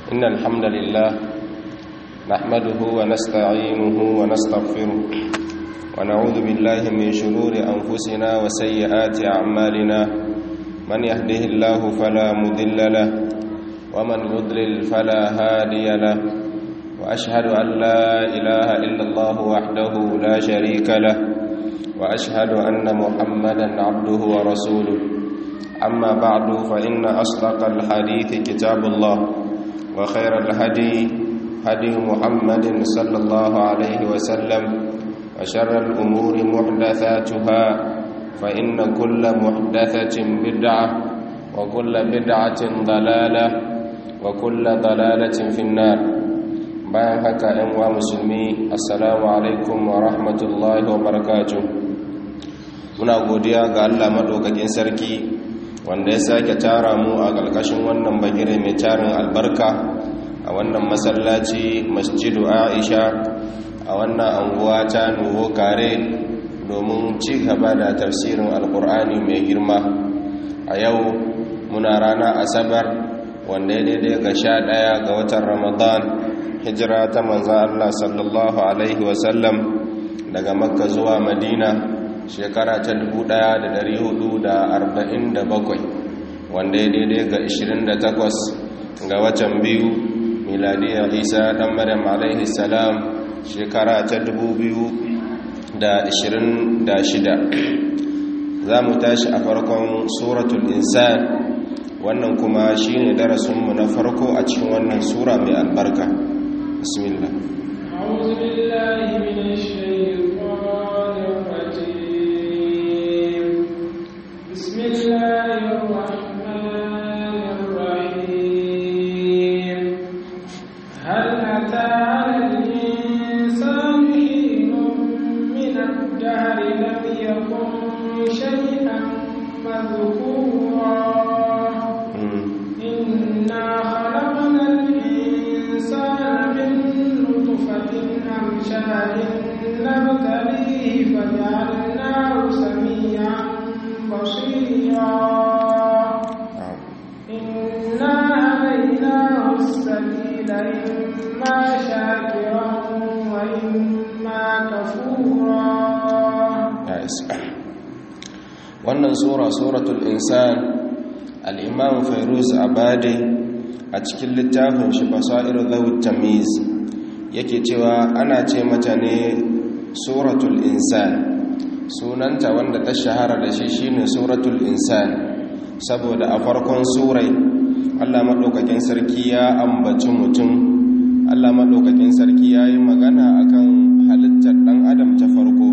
إن الحمد لله نحمده ونستعينه ونستغفره ونعوذ بالله من شرور أنفسنا وسيئات أعمالنا من يهده الله فلا مضل له ومن يضلل فلا هادي له وأشهد أن لا إله إلا الله وحده لا شريك له وأشهد أن محمدا عبده ورسوله أما بعد فإن أصدق الحديث كتاب الله وخير الهدي هدي محمد صلى الله عليه وسلم وشر الأمور محدثاتها فإن كل محدثة بدعة وكل بدعة ضلالة وكل ضلالة في النار bayan haka ‘yan wa musulmi assalamu alaikum wa rahmatullahi wa barakatuh muna godiya ga allah maɗaukakin sarki wanda ya sake tara mu a ƙarƙashin wannan bagire mai tarin albarka a wannan masallaci masjidu aisha a wannan anguwa ta nuho kare domin ci gaba da tafsirin alkur'ani mai girma a yau muna rana asabar wanda ya daidai ga sha ɗaya ga watan ramadan hijira ta manza allah sallallahu alaihi wasallam daga makka zuwa madina shekara ta 1447 wanda ya daidai ga 28 ga watan biyu miladiyar isa dan maryam alaihi salam shekara ta 2026 za mu tashi a farkon suratul insan wannan kuma shine darasinmu na farko a cikin wannan sura mai albarka bismillah أعوذ بالله من الشيطان الرجيم بسم الله الرحمن الرحيم هل أتى على الإنسان حين من الدهر لم يكن شيئا مذكورا إنا خلقنا الإنسان من نطفة أمشاج نبتليه فجعلناه سميعا بصيرا إنا هديناه السبيل إما شاكرا وإما كفورا wannan sura suratul insan al-imam fairuz abadi a cikin littafin shi basairu zawut tamiz yake cewa ana ce mata ne suratul insan sunanta wanda ta shahara da shi shine suratul insan saboda a farkon surai Allah madaukakin sarki ya ambaci mutum Allah madaukakin sarki ya yi magana akan halittar dan adam ta farko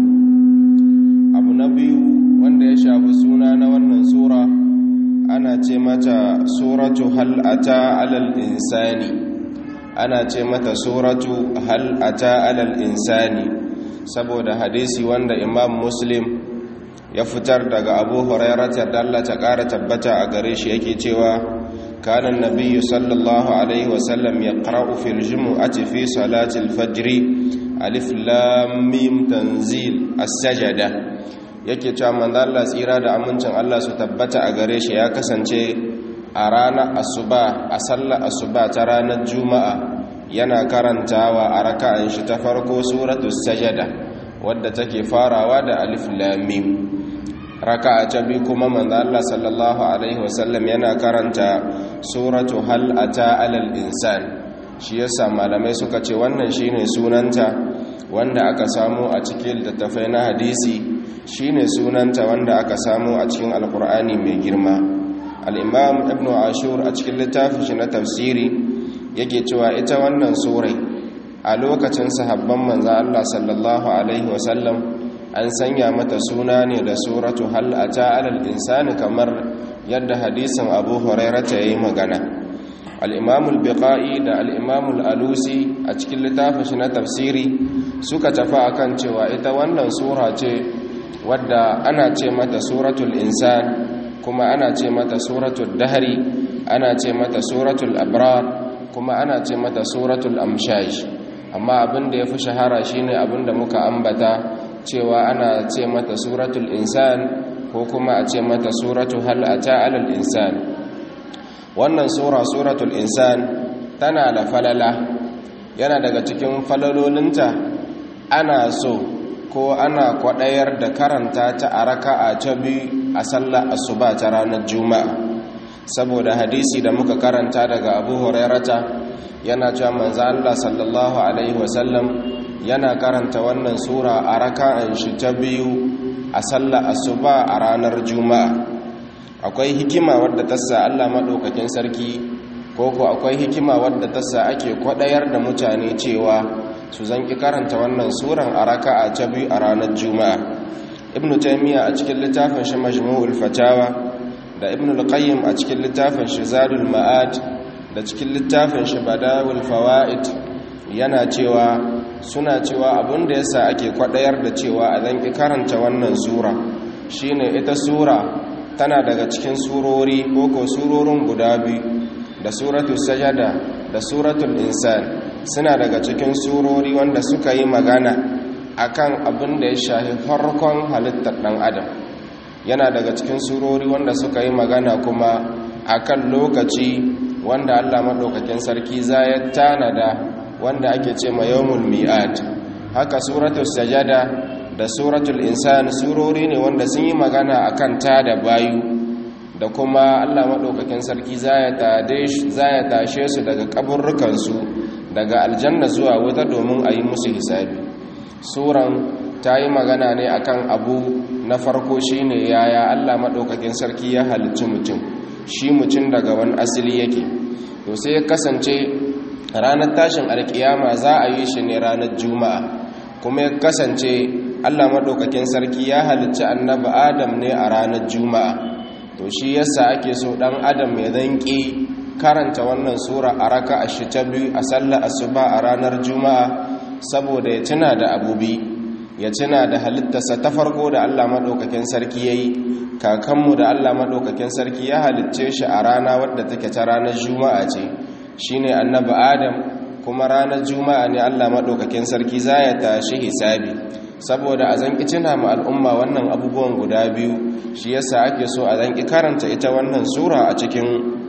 abu na biyu wanda ya shafi suna na wannan sura ana ce mata suratu hal ata alal insani ana ce mata suratu hal ata alal insani saboda hadisi wanda imam muslim ya fitar daga abu hurairata da Allah ta ƙara tabbata a gare shi yake cewa kana nabiyyu sallallahu alaihi wasallam ya qara'u fil jumu'ati fi salati al-fajr alif lam mim tanzil as-sajada yake cewa manzo Allah tsira da amincin Allah su tabbata a gare shi ya kasance a ranar asuba a sallar asuba ta ranar juma'a yana karantawa a raka'an shi ta farko suratul sajada wadda take farawa da alif lam mim raka'a ta biyu kuma manzo Allah sallallahu alaihi wasallam yana karanta suratu hal ata alal insan shi yasa malamai suka ce wannan shine sunanta wanda aka samu a cikin littattafai na hadisi shine sunanta wanda aka samu a cikin alkur'ani mai girma al-imam ibnu ashur a cikin littafin shi na tafsiri yake cewa ita wannan surai a lokacin sahabban manzo Allah sallallahu alaihi wasallam an sanya mata suna ne da suratu hal ata alal insani kamar yadda hadisin abu hurairata yayi magana al-imam al-biqai da al-imam al-alusi a cikin littafin shi na tafsiri suka tafi akan cewa ita wannan sura ce wadda ana ce mata suratul insan kuma ana ce mata suratul dahri ana ce mata suratul abrar kuma ana ce mata suratul amshaj amma abin da ya fi shahara shine abin da muka ambata cewa ana ce mata suratul insan ko kuma a ce mata suratu hal ata alal insan wannan sura suratul insan tana da falala yana daga cikin falalolinta ana so ko ana kwaɗayar da karanta ta a raka'a ta biyu a sallar asuba ta ranar juma'a saboda hadisi da muka karanta daga abu hurairata yana cewa manzo Allah sallallahu alaihi wasallam yana karanta wannan sura a raka'an shi ta biyu a sallar asuba a ranar juma'a akwai hikima wadda ta sa Allah madaukakin sarki ko ko akwai hikima wadda ta sa ake kwadayar da mutane cewa su zanki karanta wannan suran a raka'a ta biyu a ranar juma'a ibnu taymiya a cikin littafin shi majmu'ul fatawa da ibn al-qayyim a cikin littafin shi zadul ma'ad da cikin littafin shi badawul fawaid yana cewa suna cewa abinda yasa ake kwadayar da cewa a zanki karanta wannan sura shine ita sura tana daga cikin surori ko surorin guda biyu da suratul sajada da suratul insan suna daga cikin surori wanda suka yi magana akan abin da ya shafi farkon halittar dan adam yana daga cikin surori wanda suka yi magana kuma akan lokaci wanda Allah madaukakin sarki zai tanada wanda ake ce ma yawmul mi'ad haka suratul sajada da suratul insan surori ne wanda sun yi magana akan ta da bayu da kuma Allah madaukakin sarki zai tashe su daga kaburrukan su daga aljanna zuwa wuta domin a yi musu hisabi suran ta yi magana ne akan abu na farko shine yaya Allah maɗaukakin sarki ya halicci mutum shi mutum daga wani asili yake to sai ya kasance ranar tashin alkiyama za a yi shi ne ranar juma'a kuma ya kasance Allah maɗaukakin sarki ya halicci annabi adam ne a ranar juma'a to shi yasa ake so ɗan adam ya zanƙi karanta wannan sura a raka a shi ta biyu a sallar asuba a ranar juma'a saboda ya tuna da abubi ya tuna da halittarsa ta farko da Allah maɗaukakin sarki ya yi kakanmu da Allah maɗaukakin sarki ya halitce shi a rana wadda take ta ranar juma'a ce shi ne annabi adam kuma ranar juma'a ne Allah maɗaukakin sarki za ya tashi hisabi saboda a zanki tuna ma al'umma wannan abubuwan guda biyu shi yasa ake so a zanki karanta ita wannan sura a cikin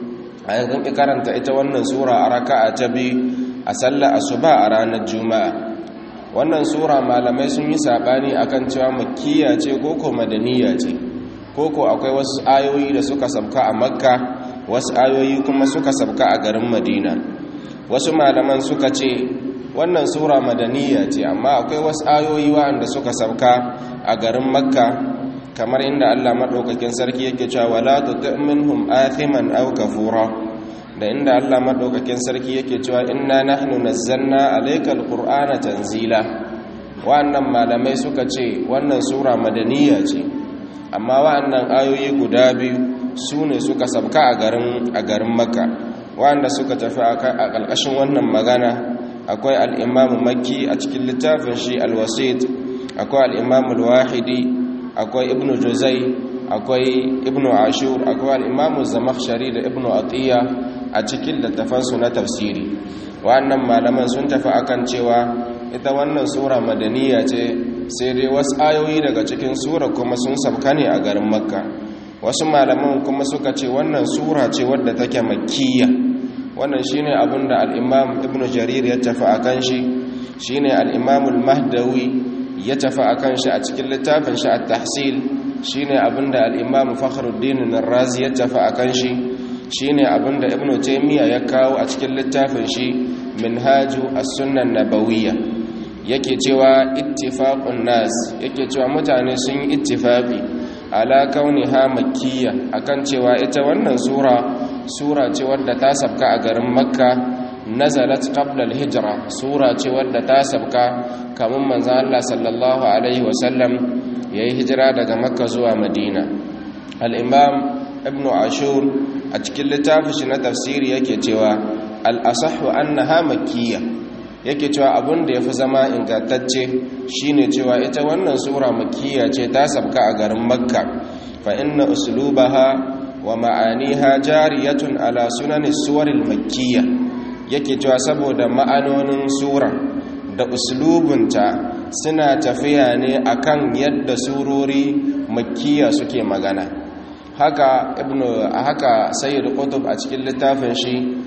a zanki karanta ita wannan sura a raka'a ta biyu a sallar asuba a ranar juma'a wannan sura malamai sun yi sabani akan cewa makkiya ce koko madaniya ce koko akwai wasu ayoyi da suka sabka a makka wasu ayoyi kuma suka sabka a garin madina wasu malaman suka ce wannan sura madaniya ce amma akwai wasu ayoyi waɗanda suka sabka a garin makka kamar inda allah maɗaukakin sarki yake cewa wala tuti minhum athiman aw kafura da inda Allah madaukakin sarki yake cewa inna nahnu nazzalna alaykal qur'ana tanzila wa'annan malamai suka ce wannan sura madaniya ce amma wa'annan ayoyi guda biyu su ne suka sabka a garin a garin makka wa'anda suka tafi a ƙarƙashin wannan magana akwai al-imam makki a cikin littafin shi al-wasit akwai al-imam al-wahidi akwai ibnu juzai akwai ibnu ashur akwai al-imam az-zamakhshari da ibnu atiya a cikin littafansu na tafsiri wannan malaman sun tafi akan cewa ita wannan sura madaniya ce sai dai wasu ayoyi daga cikin sura kuma sun sabka ne a garin makka wasu malaman kuma suka ce wannan sura ce wadda take makkiya wannan shine abin da al-imam ibn jarir ya tafi akan shi shine al-imam al-mahdawi ya tafi akan shi a cikin littafin shi at-tahsil shine abin da al-imam fakhruddin ar-razi ya tafi akan shi shine abinda ibnu taymiya ya kawo a cikin littafin shi minhaju as-sunnah nabawiyya yake cewa ittifaqun nas yake cewa mutane sun yi ittifaqi ala kauniha makkiyya akan cewa ita wannan sura sura ce wadda ta sabka a garin makka nazalat qabla al-hijra sura ce wadda ta sabka kamun manzo Allah sallallahu alaihi wasallam yayi hijira daga makka zuwa madina al-imam ibnu ashur a cikin littafin shi na tafsiri yake cewa al-asahhu annaha makkiyya yake cewa abin da yafi zama ingantacce shine cewa ita wannan sura makkiyya ce ta sabka a garin makka fa inna uslubaha wa ma'aniha jariyatun ala sunani suwaril makkiyya yake cewa saboda ma'anonin sura da uslubunta suna tafiya ne akan yadda surori makkiya suke magana haka ibnu haka sayyid qutb a cikin littafin shi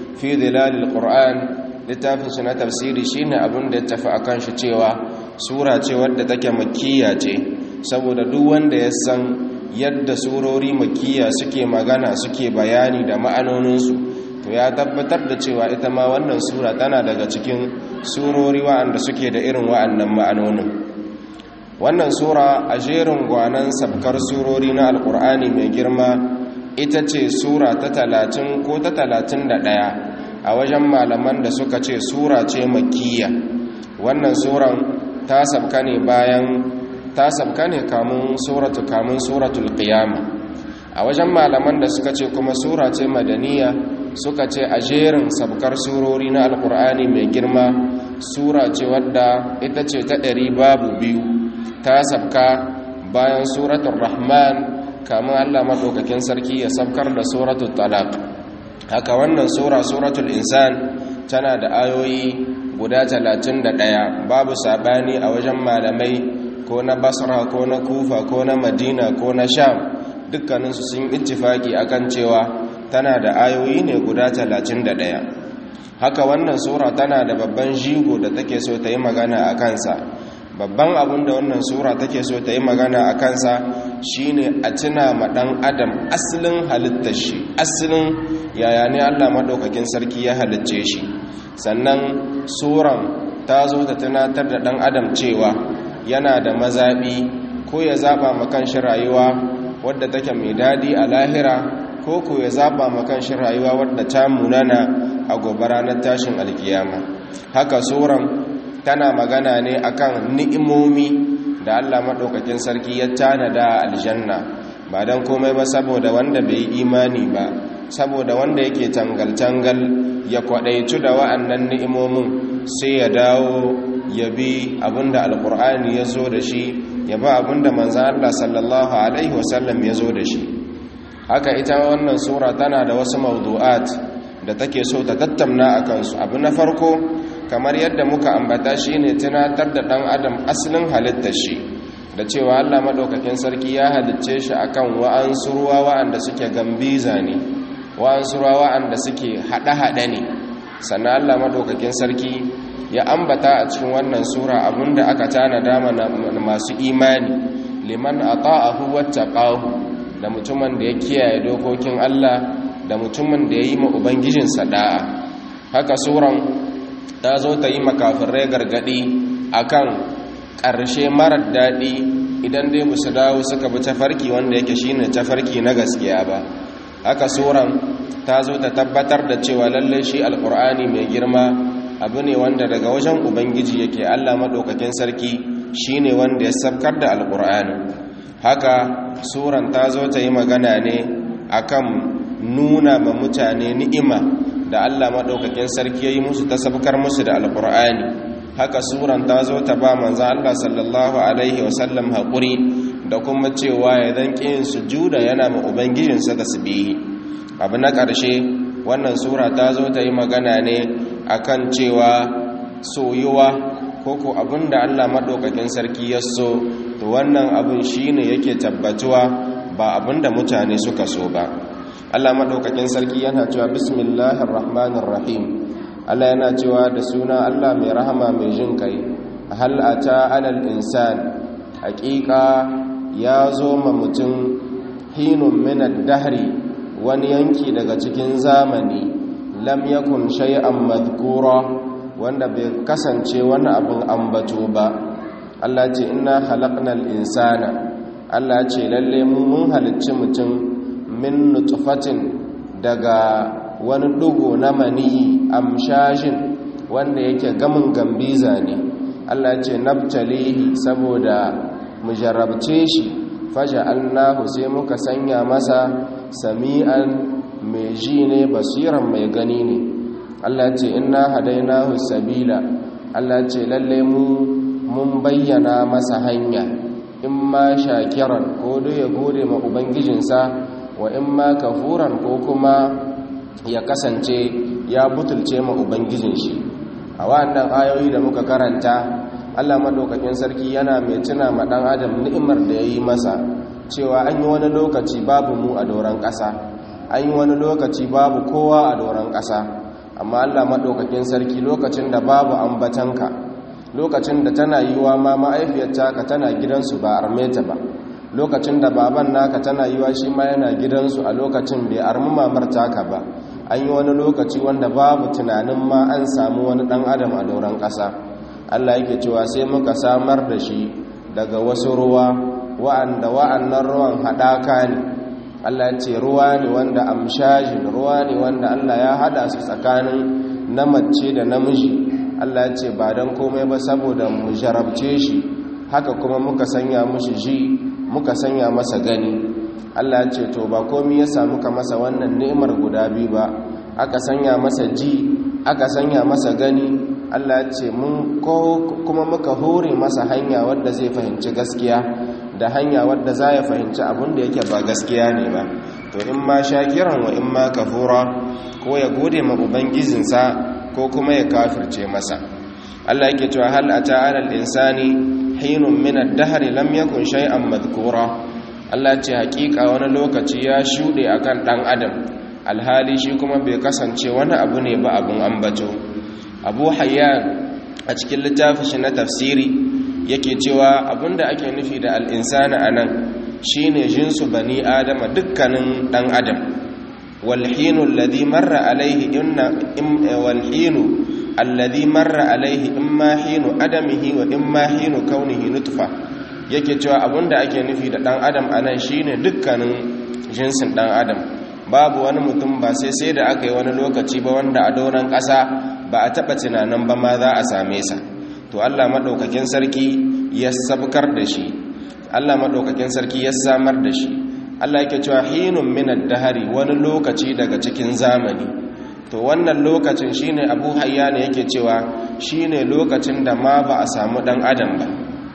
fi dhilalil qur'an littafin su na tafsiri shine abin da ya tafi akan shi cewa sura ce wadda take makkiya ce saboda duk wanda ya san yadda surori makkiya suke magana suke bayani da ma'anoninsu to ya tabbatar da cewa ita ma wannan sura tana daga cikin surori wa'anda suke da irin wa'annan ma'anonin wannan sura a jerin gwanan sabkar surori na alkur'ani mai girma ita ce sura ta talatin ko ta talatin da ɗaya a wajen malaman da suka ce sura ce makkiya wannan suran ta sabka ne bayan ta sabka ne kamun suratu kamun suratul qiyama a wajen malaman da suka ce kuma sura ce madaniya suka ce a jerin sabkar surori na alkur'ani mai girma sura ce wadda ita ce ta ɗari babu biyu ta sabka bayan suratul rahman kamun allah maɗaukakin sarki ya sabkar da suratul talaq haka wannan sura suratul insan tana da ayoyi guda talatin da ɗaya babu sabani a wajen malamai ko na basra ko na kufa ko na madina ko na sham dukkaninsu sun ittifaki akan cewa tana da ayoyi ne guda talatin da ɗaya haka wannan sura tana da babban jigo da take so ta yi magana a kansa babban abin da wannan sura take so ta yi magana a kansa shine a tuna ma ɗan adam asalin halittar shi asalin yaya ne allah maɗaukakin sarki ya halicce shi sannan suran ta zo ta tunatar da ɗan adam cewa yana da mazaɓi ko ya zaɓa makan shi rayuwa wadda take mai daɗi a lahira ko ko ya zaɓa makan shi rayuwa wadda ta munana a gobe ranar tashin alkiyama haka suran tana magana ne akan ni'imomi da Allah maɗaukakin sarki ya tanada aljanna ba don komai ba saboda wanda bai yi imani ba saboda wanda yake tangal-tangal ya kwaɗaitu da wa'annan ni'imomin sai ya dawo ya bi abinda alkur'ani ya zo da shi ya ba abinda manzan Allah sallallahu Alaihi wasallam ya zo da shi haka ita wannan sura tana da wasu mawdu'at da take so ta tattamna a kansu abu na farko kamar yadda muka ambata shi ne tunatar da ɗan adam asalin halittar shi da cewa Allah maɗaukakin sarki ya halicce shi akan wa'ansu ruwa wa'anda suke gambiza ne wa'ansu ruwa wa'anda suke haɗe-haɗe ne sannan Allah maɗaukakin sarki ya ambata a cikin wannan sura abinda aka tanada mana masu imani liman ata'ahu wattaqahu da mutumin da ya kiyaye dokokin Allah da mutumin da ya yi ma ubangijinsa da'a haka suran ta zo ta yi makafirai gargadi akan ƙarshe marar daɗi idan dai musu dawo suka bi tafarki wanda yake shine tafarki na gaskiya ba haka suran ta zo ta tabbatar da cewa lallai shi alkur'ani mai girma abu ne wanda daga wajen ubangiji yake allah maɗaukakin sarki shine wanda ya sabkar da alkur'ani haka suran ta zo ta yi magana ne akan nuna ma mutane ni'ima da allah maɗaukakin sarki ya yi musu ta sabkar musu da alkur'ani haka suran ta zo ta ba manzan allah sallallahu alaihi wasallam haƙuri da kuma cewa ya dan ƙin sujuda yana ma ubangijinsa tasbihi abu na ƙarshe wannan sura ta zo ta yi magana ne akan cewa soyuwa ko ko abinda Allah maɗaukakin sarki ya so to wannan abin shine yake tabbatuwa ba abinda mutane suka so ba Allah maɗaukakin sarki yana cewa bismillahir rahmanir rahim Allah yana cewa da suna Allah mai rahama mai jin kai hal ata alal insan haƙiƙa ya zo ma mutum hinun minad dahri wani yanki daga cikin zamani lam yakun shay'an madhkura wanda bai kasance wani abin ambato ba Allah ce inna khalaqnal insana Allah ce lalle mu mun halicci mutum min nutfatin daga wani dugo na maniyi amshashin wanda yake gamin gambiza ne Allah ce nabtalihi saboda mu jarabce shi faja'alnahu sai muka sanya masa sami'an mai ji ne basiran mai gani ne Allah ce inna hadainahu sabila Allah ce lalle mu mun bayyana masa hanya in ma shakiran ko dai ya gode ma ubangijinsa wa in ma kafuran ko kuma ya kasance ya butulce ma ubangijin shi a wannan ayoyi da muka karanta Allah madaukakin sarki yana mai tuna ma dan adam ni'imar da yayi masa cewa an yi wani lokaci babu mu a doron ƙasa an yi wani lokaci babu kowa a doron ƙasa amma Allah maɗaukakin sarki lokacin da babu ambatanka lokacin da tana yiwa ma ma'aifiyar taka tana gidansu ba armeta ba lokacin da baban naka tana yiwa shi ma yana gidansu a lokacin bai armi mamar taka ba an yi wani lokaci wanda babu tunanin ma an samu wani ɗan adam a doron ƙasa Allah yake cewa sai muka samar da shi daga wasu ruwa wa'anda wa'annan ruwan haɗaka ne Allah ce ruwa ne wanda amshajin ruwa ne wanda Allah ya hada su tsakanin na mace da namiji Allah ce ba don komai ba saboda mu jarabce shi haka kuma muka sanya mushi ji muka sanya masa gani Allah ce to ba komai ya samu ka masa wannan ni'imar guda biyu ba aka sanya masa ji aka sanya masa gani Allah ce mun ko kuma muka hore masa hanya wadda zai fahimci gaskiya da hanya wadda za ya fahimci abin da yake ba gaskiya ne ba to in ma shakiran wa in ma kafura ko ya gode ma ubangijinsa ko kuma ya kafirce masa Allah yake cewa hal ata alal insani hinun min ad-dahr lam yakun shay'an madhkura Allah ce hakika wani lokaci ya shude akan dan adam alhali shi kuma bai kasance wani abu ne ba abun ambato Abu Hayyan a cikin littafin shi na tafsiri yake cewa abinda ake nufi da al'insana a nan shi ne jinsu bani adama dukkanin ɗan adam walhinu alladhi marra alaihi inna walhinu alladhi marra alaihi imma hinu adamihi wa imma hinu kaunihi nutfa yake cewa abinda ake nufi da ɗan adam a nan shi ne dukkanin jinsin ɗan adam babu wani mutum ba sai sai da aka yi wani lokaci ba wanda a doron ƙasa ba a taɓa tunanin ba ma za a same sa to Allah maɗaukakin sarki ya sabkar da shi Allah maɗaukakin sarki ya samar da shi Allah yake cewa hinun minad dahari wani lokaci daga cikin zamani to wannan lokacin shine Abu Hayyan yake cewa shine lokacin da ma ba a samu dan adam ba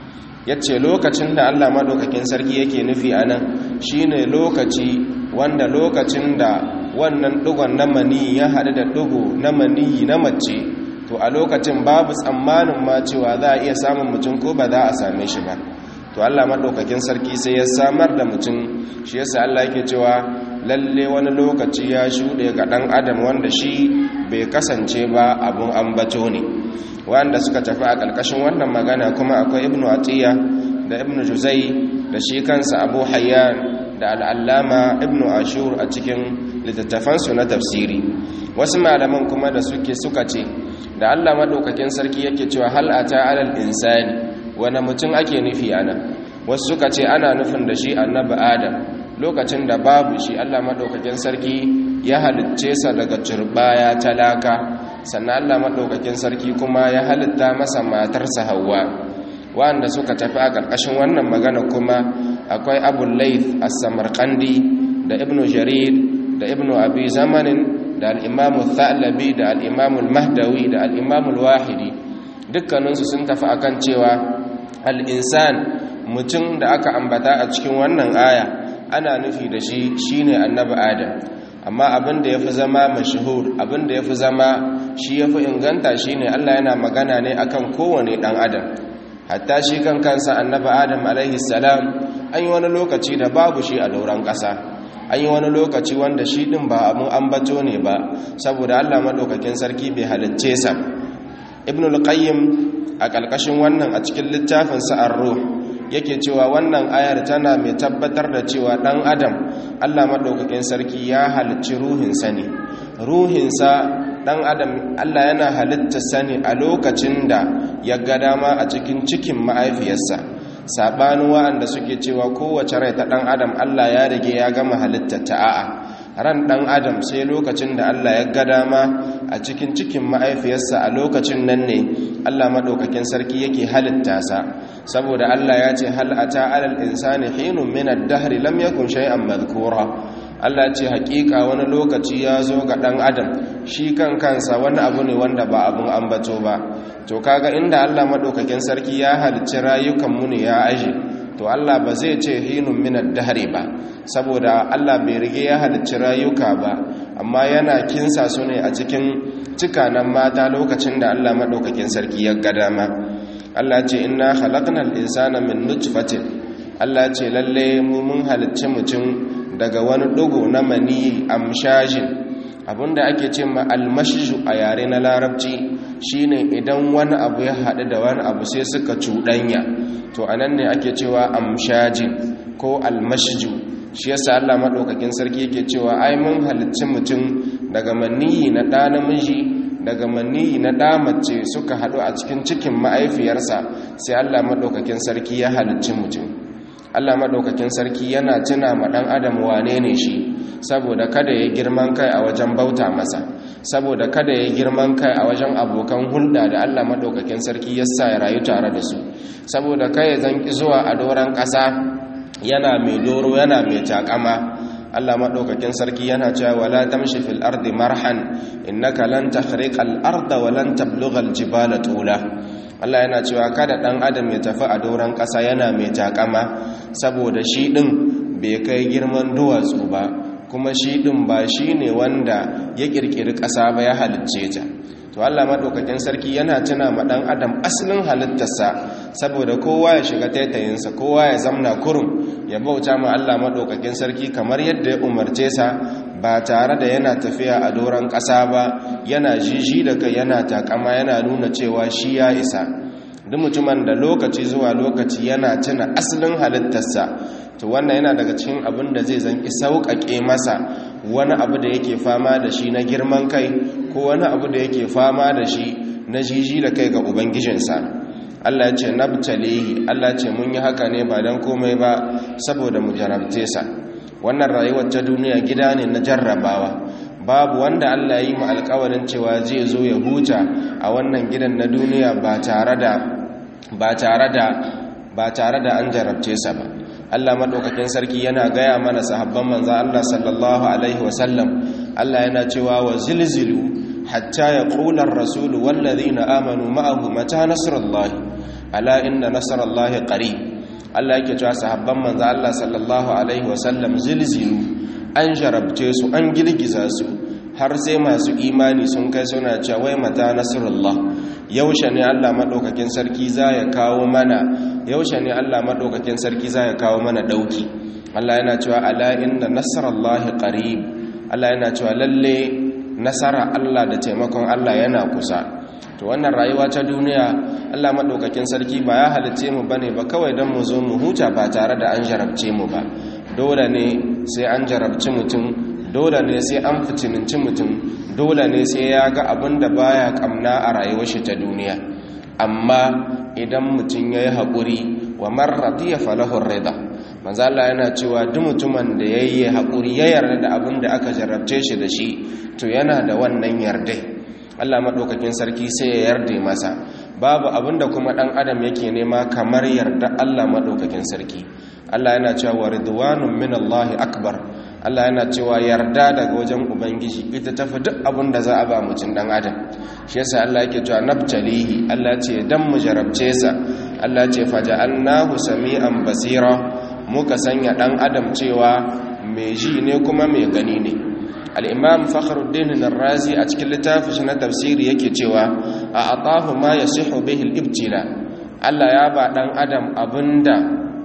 yace lokacin da Allah maɗaukakin sarki yake nufi anan shine lokaci wanda lokacin da wannan dugon na mani ya haɗu da dugo na mani na mace to a lokacin babu tsammanin ma cewa za a iya samun mutum ko ba za a same shi ba to Allah maɗaukakin sarki sai ya samar da mutum shi yasa Allah yake cewa lalle wani lokaci ya shuɗe ga ɗan adam wanda shi bai kasance ba abun ambato ne wanda suka tafi a ƙarƙashin wannan magana kuma akwai ibnu atiya da ibnu juzai da shi kansa abu hayyan da al'allama ibnu ashur a cikin littattafansu na tafsiri wasu malaman kuma da suke suka ce da Allah madaukakin sarki yake cewa hal ata alal insani wani mutum ake nufi ana wasu suka ce ana nufin da shi annabi adam lokacin da babu shi Allah madaukakin sarki ya halicce sa daga turbaya talaka sannan Allah madaukakin sarki kuma ya halitta masa matarsa Hawwa wanda suka tafi a ƙarƙashin wannan magana kuma akwai Abu Layth as-Samarqandi da Ibn Jarir da Ibn Abi Zamanin da al'imamu thalabi da al'imamu mahdawi da al'imamu wahidi dukkaninsu sun tafi akan cewa al'insan mutum da aka ambata a cikin wannan aya ana nufi da shi shine annabi adam amma abin da ya fi zama mashahur abin da ya fi zama shi ya fi inganta shine allah yana magana ne akan kowane ɗan adam hatta shi kan kansa annabi adam alaihi salam an yi wani lokaci da babu shi a dauran ƙasa an yi wani lokaci wanda shi ɗin ba abin ambato ne ba saboda allah maɗaukakin sarki bai halicce sa ibn al-qayyim a ƙarƙashin wannan a cikin littafin sa'ar ruh yake cewa wannan ayar tana mai tabbatar da cewa ɗan adam allah maɗaukakin sarki ya halicci ruhinsa ne ruhinsa ɗan adam allah yana halitta sani a lokacin da ya ga dama a cikin cikin ma'aifiyarsa saɓanin wa'anda suke cewa kowace rai ta ɗan adam allah ya rage ya gama halitta ta a'a ran ɗan adam sai lokacin da allah ya ga dama a cikin cikin ma'aifiyarsa a lokacin nan ne allah maɗaukakin sarki yake halitta sa saboda allah ya ce hal'ata alal insani hinun min ad-dahri lam yakun shay'an madhkura Allah ce hakika wani lokaci ya zo ga ɗan adam shi kan kansa wani abu ne wanda ba abun ambato ba to kaga inda Allah maɗaukakin sarki ya halicci rayukanmu ne ya aje to Allah ba zai ce hinun minar dahari ba saboda Allah bai rige ya halicci rayuka ba amma yana kinsa su ne a cikin cikanan mata lokacin da Allah maɗaukakin sarki ya ga dama Allah ce inna khalaqnal insana min nutfatin Allah ce lalle mu mun halicci mutum daga wani dugu na mani amshajin abinda ake ce ma almashju a yare na larabci shine idan wani abu ya haɗu da wani abu sai suka cuɗanya to anan ne ake cewa amshajin ko almashju shi yasa Allah madaukakin sarki yake cewa ai mun halicci mutum daga maniyi na ɗa namiji daga maniyi na ɗa mace suka haɗu a cikin cikin ma'aifiyarsa sai Allah madaukakin sarki ya halicci mutum Allah madaukakin sarki yana tuna ma ɗan adam wane ne shi saboda kada ya girman kai a wajen bauta masa saboda kada ya girman kai a wajen abokan hulɗa da Allah madaukakin sarki ya sa ya rayu tare da su saboda kai ya zanki zuwa a doron ƙasa yana mai doro yana mai takama Allah madaukakin sarki yana cewa wala tamshi fil ardi marhan innaka lan takhriqa al arda wa lan tablugha al jibala tula Allah yana cewa kada dan adam ya tafi a doron ƙasa yana mai takama saboda shi din bai kai girman duwatsu ba kuma shi din ba shine wanda ya kirkiri ƙasa ba ya halicce ta to Allah madaukakin sarki yana tuna ma dan adam asalin halittarsa saboda kowa ya shiga taitayinsa kowa ya zamna kurum ya bauta ma Allah madaukakin sarki kamar yadda ya umarce sa ba tare da yana tafiya a doron ƙasa ba yana jiji da kai yana takama yana nuna cewa shi ya isa duk mutumin da lokaci zuwa lokaci yana tuna asalin halittarsa to wannan yana daga cikin abin da zai zanki sauƙaƙe masa wani abu da yake fama da shi na girman kai ko wani abu da yake fama da shi na jiji da kai ga ubangijinsa Allah ce nabtalihi Allah ce mun yi haka ne ba don komai ba saboda mu jarabce sa wannan rayuwar ta duniya gida ne na jarrabawa babu wanda Allah yi mu alƙawarin cewa zai zo ya huta a wannan gidan na duniya ba tare da ba tare da ba tare da an jarabce sa ba Allah madaukakin sarki yana gaya mana sahabban manzo Allah sallallahu alaihi wasallam Allah yana cewa wa zilzilu hatta yaqula ar-rasul wal ladina amanu ma'ahu mata nasrullahi ala inna nasrullahi qarib Allah yake cewa sahabban manzo Allah sallallahu alaihi wasallam zilzilu an jarabce su an girgiza su har sai masu imani sun kai suna cewa wai mata nasrullah yaushe ne Allah madaukakin sarki za ya kawo mana yaushe ne Allah madaukakin sarki za ya kawo mana dauki Allah yana cewa ala inna nasrallahi qarib Allah yana cewa lalle nasara Allah da taimakon Allah yana kusa to wannan rayuwa ta duniya Allah madaukakin sarki ba ya halice mu bane ba kawai dan mu zo mu huta ba tare da an jarabce mu ba dole ne sai an jarabci mutum dole ne sai an fitininci mutum dole ne sai ya ga abin da baya kamna a rayuwar shi ta duniya amma idan mutum ya yi haƙuri wa marradi ya falahun rida manzala yana cewa duk mutumin da ya yi haƙuri ya yarda da abin da aka jarabce shi da shi to yana da wannan yardai allah maɗaukakin sarki sai ya yarda masa babu abin da kuma ɗan adam yake nema kamar yarda allah maɗaukakin sarki allah yana cewa wa ridwanun min allahi akbar Allah yana cewa yarda daga wajen ubangiji ita tafi duk abin da za a ba mutum dan adam shi yasa Allah yake cewa nabtalihi Allah ce dan mu jarabce sa Allah ce faja'alnahu sami'an basira muka sanya dan adam cewa mai ji ne kuma mai gani ne al-imam fakhruddin ar-razi a cikin littafin na tafsiri yake cewa a atahu ma yasihu bihi al-ibtila Allah ya ba dan adam abinda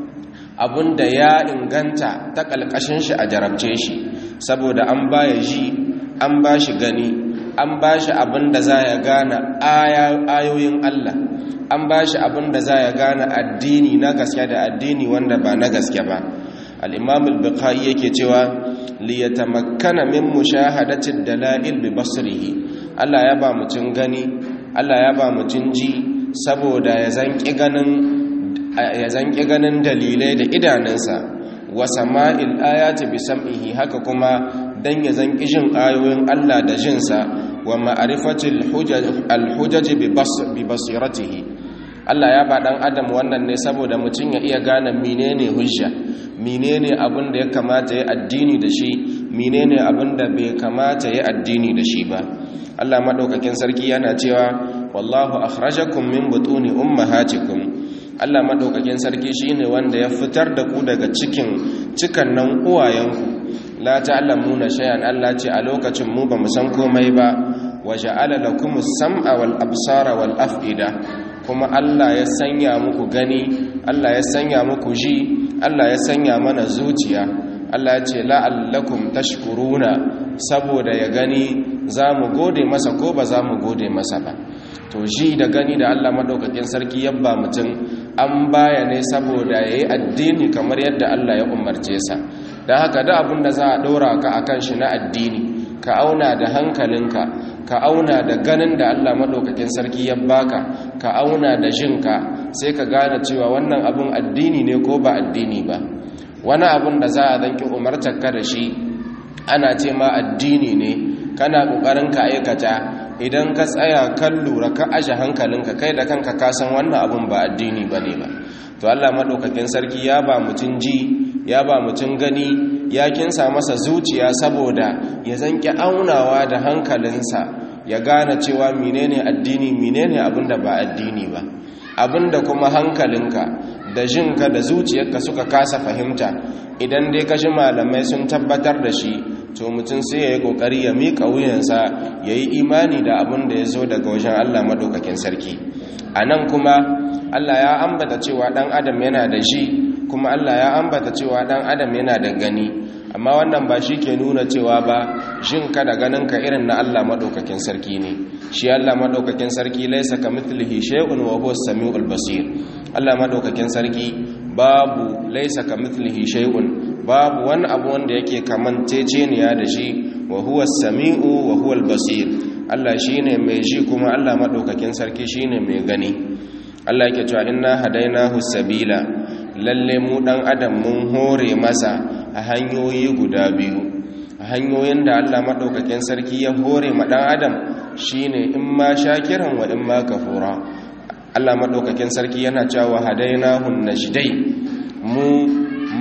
da ya inganta ta ƙalƙashin shi a jarabce shi saboda an baya ji an ba shi gani an ba shi da za ya gane ayoyin Allah an ba shi da za ya gane addini na gaske da addini wanda ba na gaske ba al-imam al-bukhari yake cewa li yatamakkana min mushahadati dalail bi basrihi Allah ya ba mutun gani Allah ya ba mutun ji saboda ya zanki ganin ya zanki ganin dalilai da idanunsa wa sama'il ayati bi sam'ihi haka kuma dan ya zanki jin ayoyin Allah da jinsa wa ma'rifatil hujaj al-hujaj bi basiratihi Allah ya ba dan adam wannan ne saboda mutum ya iya gane menene hujja menene abin da ya kamata ya addini da shi menene abin da bai kamata ya addini da shi ba Allah madaukakin sarki yana cewa wallahu akhrajakum min butuni ummahatikum Allah madaukakin sarki shine wanda ya fitar da ku daga cikin cikan nan uwayenku la ta'lamuna shay'an Allah ce a lokacin mu bamu san komai ba wa ja'ala lakumus sam'a wal absara wal af'ida kuma Allah ya sanya muku gani Allah ya sanya muku ji Allah ya sanya mana zuciya Allah ya ce la'allakum tashkuruna saboda ya gani za mu gode masa ko ba za mu gode masa ba to shi da gani da Allah madaukakin sarki yabba mutum an baya ne saboda yayi addini kamar yadda Allah ya umarce sa dan haka da abin da za a dora ka akan shi na addini ka auna da hankalinka ka auna da ganin da Allah madaukakin sarki ya baka ka auna da jinka sai ka gane cewa wannan abun addini ne ko ba addini ba wani abun da za a zanki umartar ka da shi ana ce ma addini ne kana kokarin ka aikata idan ka tsaya kan lura ka aje hankalinka kai da kanka ka san wannan abun ba addini bane ba to Allah madaukakin sarki ya ba mutun ji ya ba mutun gani ya kinsa masa zuciya saboda ya zanki aunawa da hankalinsa ya gane cewa menene addini menene abinda ba addini ba abinda kuma hankalinka da jinka da zuciyarka suka kasa fahimta idan dai kashi malamai sun tabbatar da shi to mutum sai ya yi kokari ya miƙa wuyansa ya yi imani da abin da ya zo daga wajen allah maɗaukakin sarki a nan kuma allah ya ambata cewa ɗan adam yana da shi kuma allah ya ambata cewa ɗan adam yana da gani amma wannan ba shi ke nuna cewa ba jinka da ganinka irin na allah maɗaukakin sarki ne shi allah maɗaukakin sarki laisa ka mithlihi shay'un wa huwa samiul basir allah maɗaukakin sarki babu laisa ka mithlihi shay'un babu wani abu wanda yake kamanceceniya da shi wa huwa sami'u wa huwa basir Allah shine mai ji kuma Allah madaukakin sarki shine mai gani Allah yake cewa inna hadainahu sabila lalle mu dan adam mun hore masa a hanyoyi guda biyu a hanyoyin da Allah madaukakin sarki ya hore ma dan adam shine in ma shakiran wa in ma kafura Allah madaukakin sarki yana cewa hadainahu najdai mu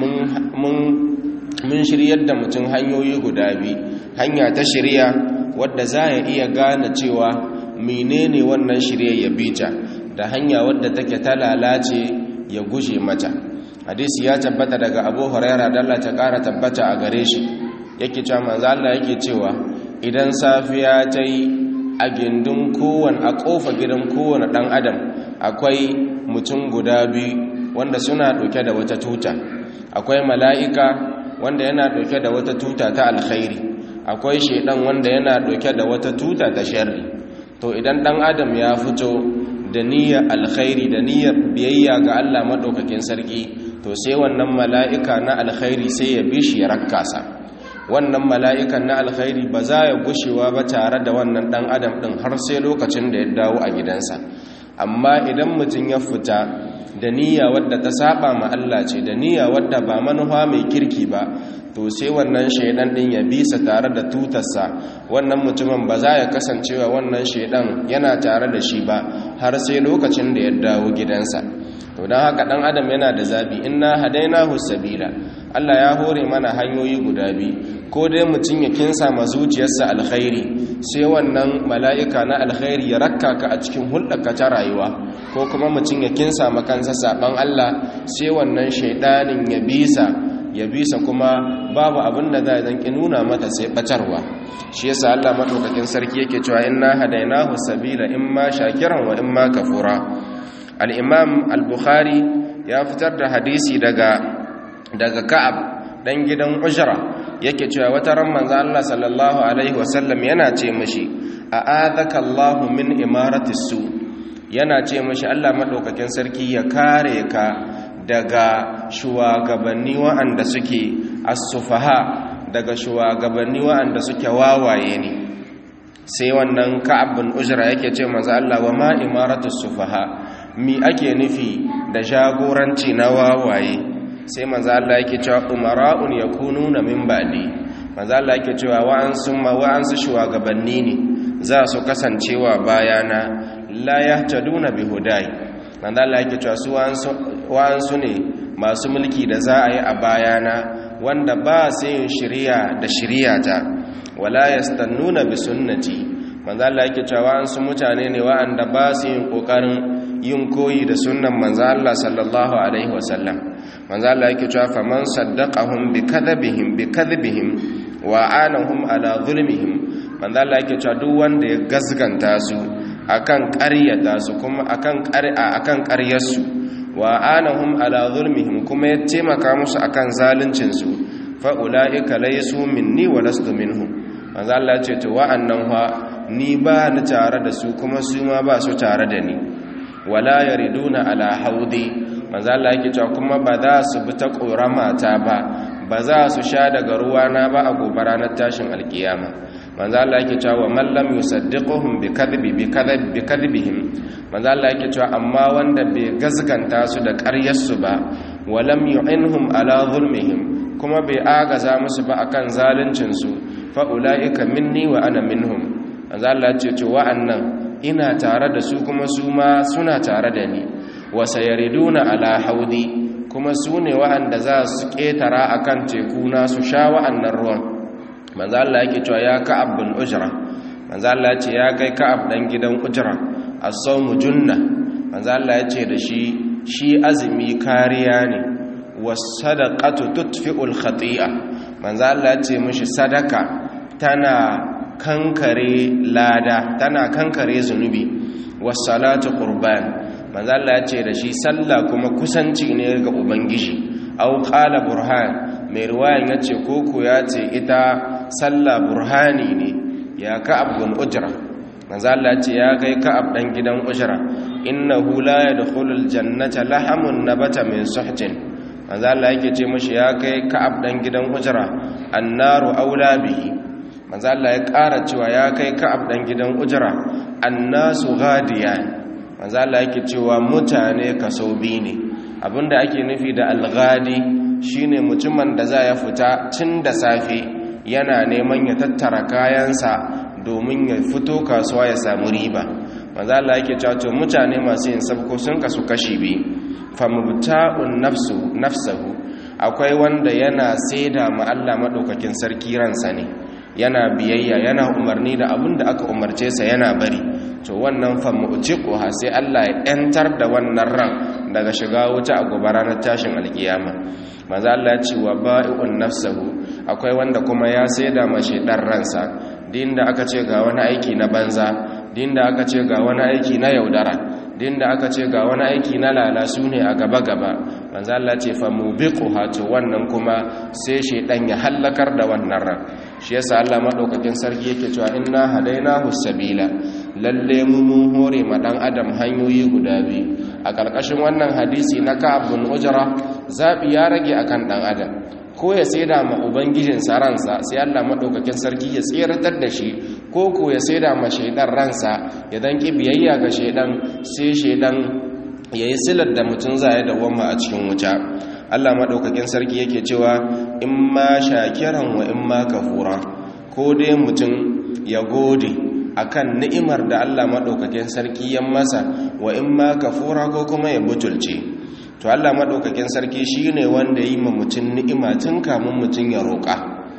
mun shiryar da mutum hanyoyi guda biyu hanya ta shirya wadda za ya iya gane cewa menene wannan shirya ya bita da hanya wadda take ta lalace ya guje mata hadisi ya tabbata daga abu huraira dalla ta kara tabbata a gare shi yake cewa manzo Allah yake cewa idan safiya ta yi a gindin kowane a kofa gidan kowane dan adam akwai mutum guda biyu wanda suna ɗauke da wata tuta akwai mala'ika wanda yana ɗauke da wata tuta ta alkhairi akwai shaidan wanda yana ɗauke da wata tuta ta sharri to idan ɗan adam ya fito da niyyar alkhairi da niyyar biyayya ga Allah maɗaukakin sarki to sai wannan mala'ika na alkhairi sai ya bi shi ya rakkasa wannan mala'ikan na alkhairi ba za ya gushewa ba tare da wannan ɗan adam ɗin har sai lokacin da ya dawo a gidansa amma idan mutum ya fita da niyya wadda ta saba ma Allah ce da niyya wadda ba manufa mai kirki ba to sai wannan shaidan din ya bisa tare da tutarsa wannan mutumin ba za ya kasancewa wannan shaidan yana tare da shi ba har sai lokacin da ya dawo gidansa to don haka dan adam yana da zabi inna hadainahu sabila Allah ya hore mana hanyoyi guda biyu ko dai mutum ya kinsa ma zuciyarsa alkhairi sai wannan mala'ika na alkhairi ya rakka ka a cikin hulɗarka ta rayuwa ko kuma mutum ya kinsa ma kansa saban Allah sai wannan shaidanin ya bisa ya bisa kuma babu abin da za zanki nuna mata sai batarwa shi yasa Allah madaukakin sarki yake cewa inna hadainahu sabila imma shakiran wa imma kafura al-imam al-bukhari ya fitar da hadisi daga daga ka'ab dan gidan ujra yake cewa wata ran manzo Allah sallallahu alaihi wasallam yana ce mishi a'adaka Allahu min imarati su yana ce mishi Allah madaukakin sarki ya kare ka daga shugabanni wa'anda suke as-sufaha daga shugabanni wa'anda suke wawaye ne sai wannan ka'ab bin ujra yake ce manzo Allah wa ma imaratu sufaha mi ake nufi da jagoranci na wawaye sai manzo Allah yake cewa umara'un yakununa min ba'di manzo Allah yake cewa wa'ansu ma wa'ansu shugabanni ne za su kasancewa bayana la yahtaduna bi hudai manzo Allah yake cewa su wa'ansu ne masu mulki da za a yi a bayana wanda ba su yin shiriya da shiriyata wala yastannuna bi sunnati manzo Allah yake cewa wa'ansu mutane ne wa'anda ba su yin kokarin yin koyi da sunnan manzo Allah sallallahu alaihi wasallam manzo Allah yake cewa faman saddaqahum bi kadhibihim bi kadhibihim wa anahum ala zulmihim manzo Allah yake cewa duk wanda ya gasganta su akan ƙaryata su kuma akan ƙar'a akan ƙaryarsu wa anahum ala zulmihim kuma ya taimaka musu akan zaluncin su fa ulaika laysu minni wa lastu minhum manzo Allah ya ce to wa'annan fa ni ba ni tare da su kuma su ma ba su tare da ni wala yariduna ala haudi manzo Allah yake cewa kuma ba za su bi ta korama ta ba ba za su sha daga ruwana ba a gobe ranar tashin alkiyama manzo Allah yake cewa man lam yusaddiquhum bi kadhibi bi kadhib bi kadhibihim manzo Allah yake cewa amma wanda bai gazganta su da ƙaryar su ba wa lam yu'inhum ala zulmihim kuma bai agaza musu ba akan zaluncin su fa ulaika minni wa ana minhum manzo Allah ce to wa'annan ina tare da su kuma su ma suna tare da ni wa sayariduna ala haudi kuma su ne wa'anda za su ketara akan teku na su sha wa'annan ruwan manzo Allah yake cewa ya ka'ab bin ujra manzo Allah ce ya kai ka'ab dan gidan ujra as-sawmu junna manzo Allah ya ce da shi shi azumi kariya ne was-sadaqatu tutfi'ul khati'a manzo Allah ya ce mishi sadaka tana kankare lada tana kankare zunubi was-salatu qurban manzo Allah ya ce da shi sallah kuma kusanci ne ga ubangiji au qala burhan mai riwayan yace koko ya ce ita sallah burhani ne ya ka'ab bin ujra manzo Allah ya ce ya kai ka'ab dan gidan ujra innahu la yadkhulul jannata lahamun nabata min suhtin manzo Allah yake ce mishi ya kai ka'ab dan gidan ujra annaru aula bihi manzo Allah ya ƙara cewa ya kai ka'ab dan gidan ujra annasu ghadiyan manzo Allah yake cewa mutane kaso biyu ne abinda ake nufi da alghadi shine mutumin da za ya fita tun da safe yana neman ya tattara kayansa domin ya fito kasuwa ya samu riba manzo Allah yake cewa to mutane masu yin sabko sun kasu kashi biyu famubta'un nafsu nafsuhu akwai wanda yana saida ma Allah madaukakin sarki ransa ne yana biyayya yana umarni da abin da aka umarce sa yana bari to wannan famu'tiquha sai Allah ya yantar da wannan ran daga shiga wuta a gobe ranar tashin alkiyama manzo Allah ya ce wa ba'i'un nafsuhu akwai wanda kuma ya saida mashi dan ransa din da aka ce ga wani aiki na banza din da aka ce ga wani aiki na yaudara din da aka ce ga wani aiki na lalasu ne a gaba gaba manzo Allah ce fa mubiquha to wannan kuma sai shedan ya hallakar da wannan ran shi yasa Allah madaukakin sarki yake cewa inna hadainahu sabila lalle mu mun hore ma dan adam hanyoyi guda biyu a karkashin wannan hadisi na Ka'ab bin Ujra zabi ya rage akan dan adam ko ya saida ma ubangijin sa ransa sai Allah madaukakin sarki ya tseratar da shi ko ko ya saida ma shaidan ransa ya dan ki biyayya ga shaidan sai shaidan yayi silar da mutun zai dawoma a cikin wuta Allah madaukakin sarki yake cewa in ma shakiran wa in ma kafura ko dai mutum ya gode akan ni'imar da Allah madaukakin sarki ya masa wa in ma kafura ko kuma ya butulce to Allah madaukakin sarki shine wanda yi ma mutum ni'ima tun kamun mutum ya roƙa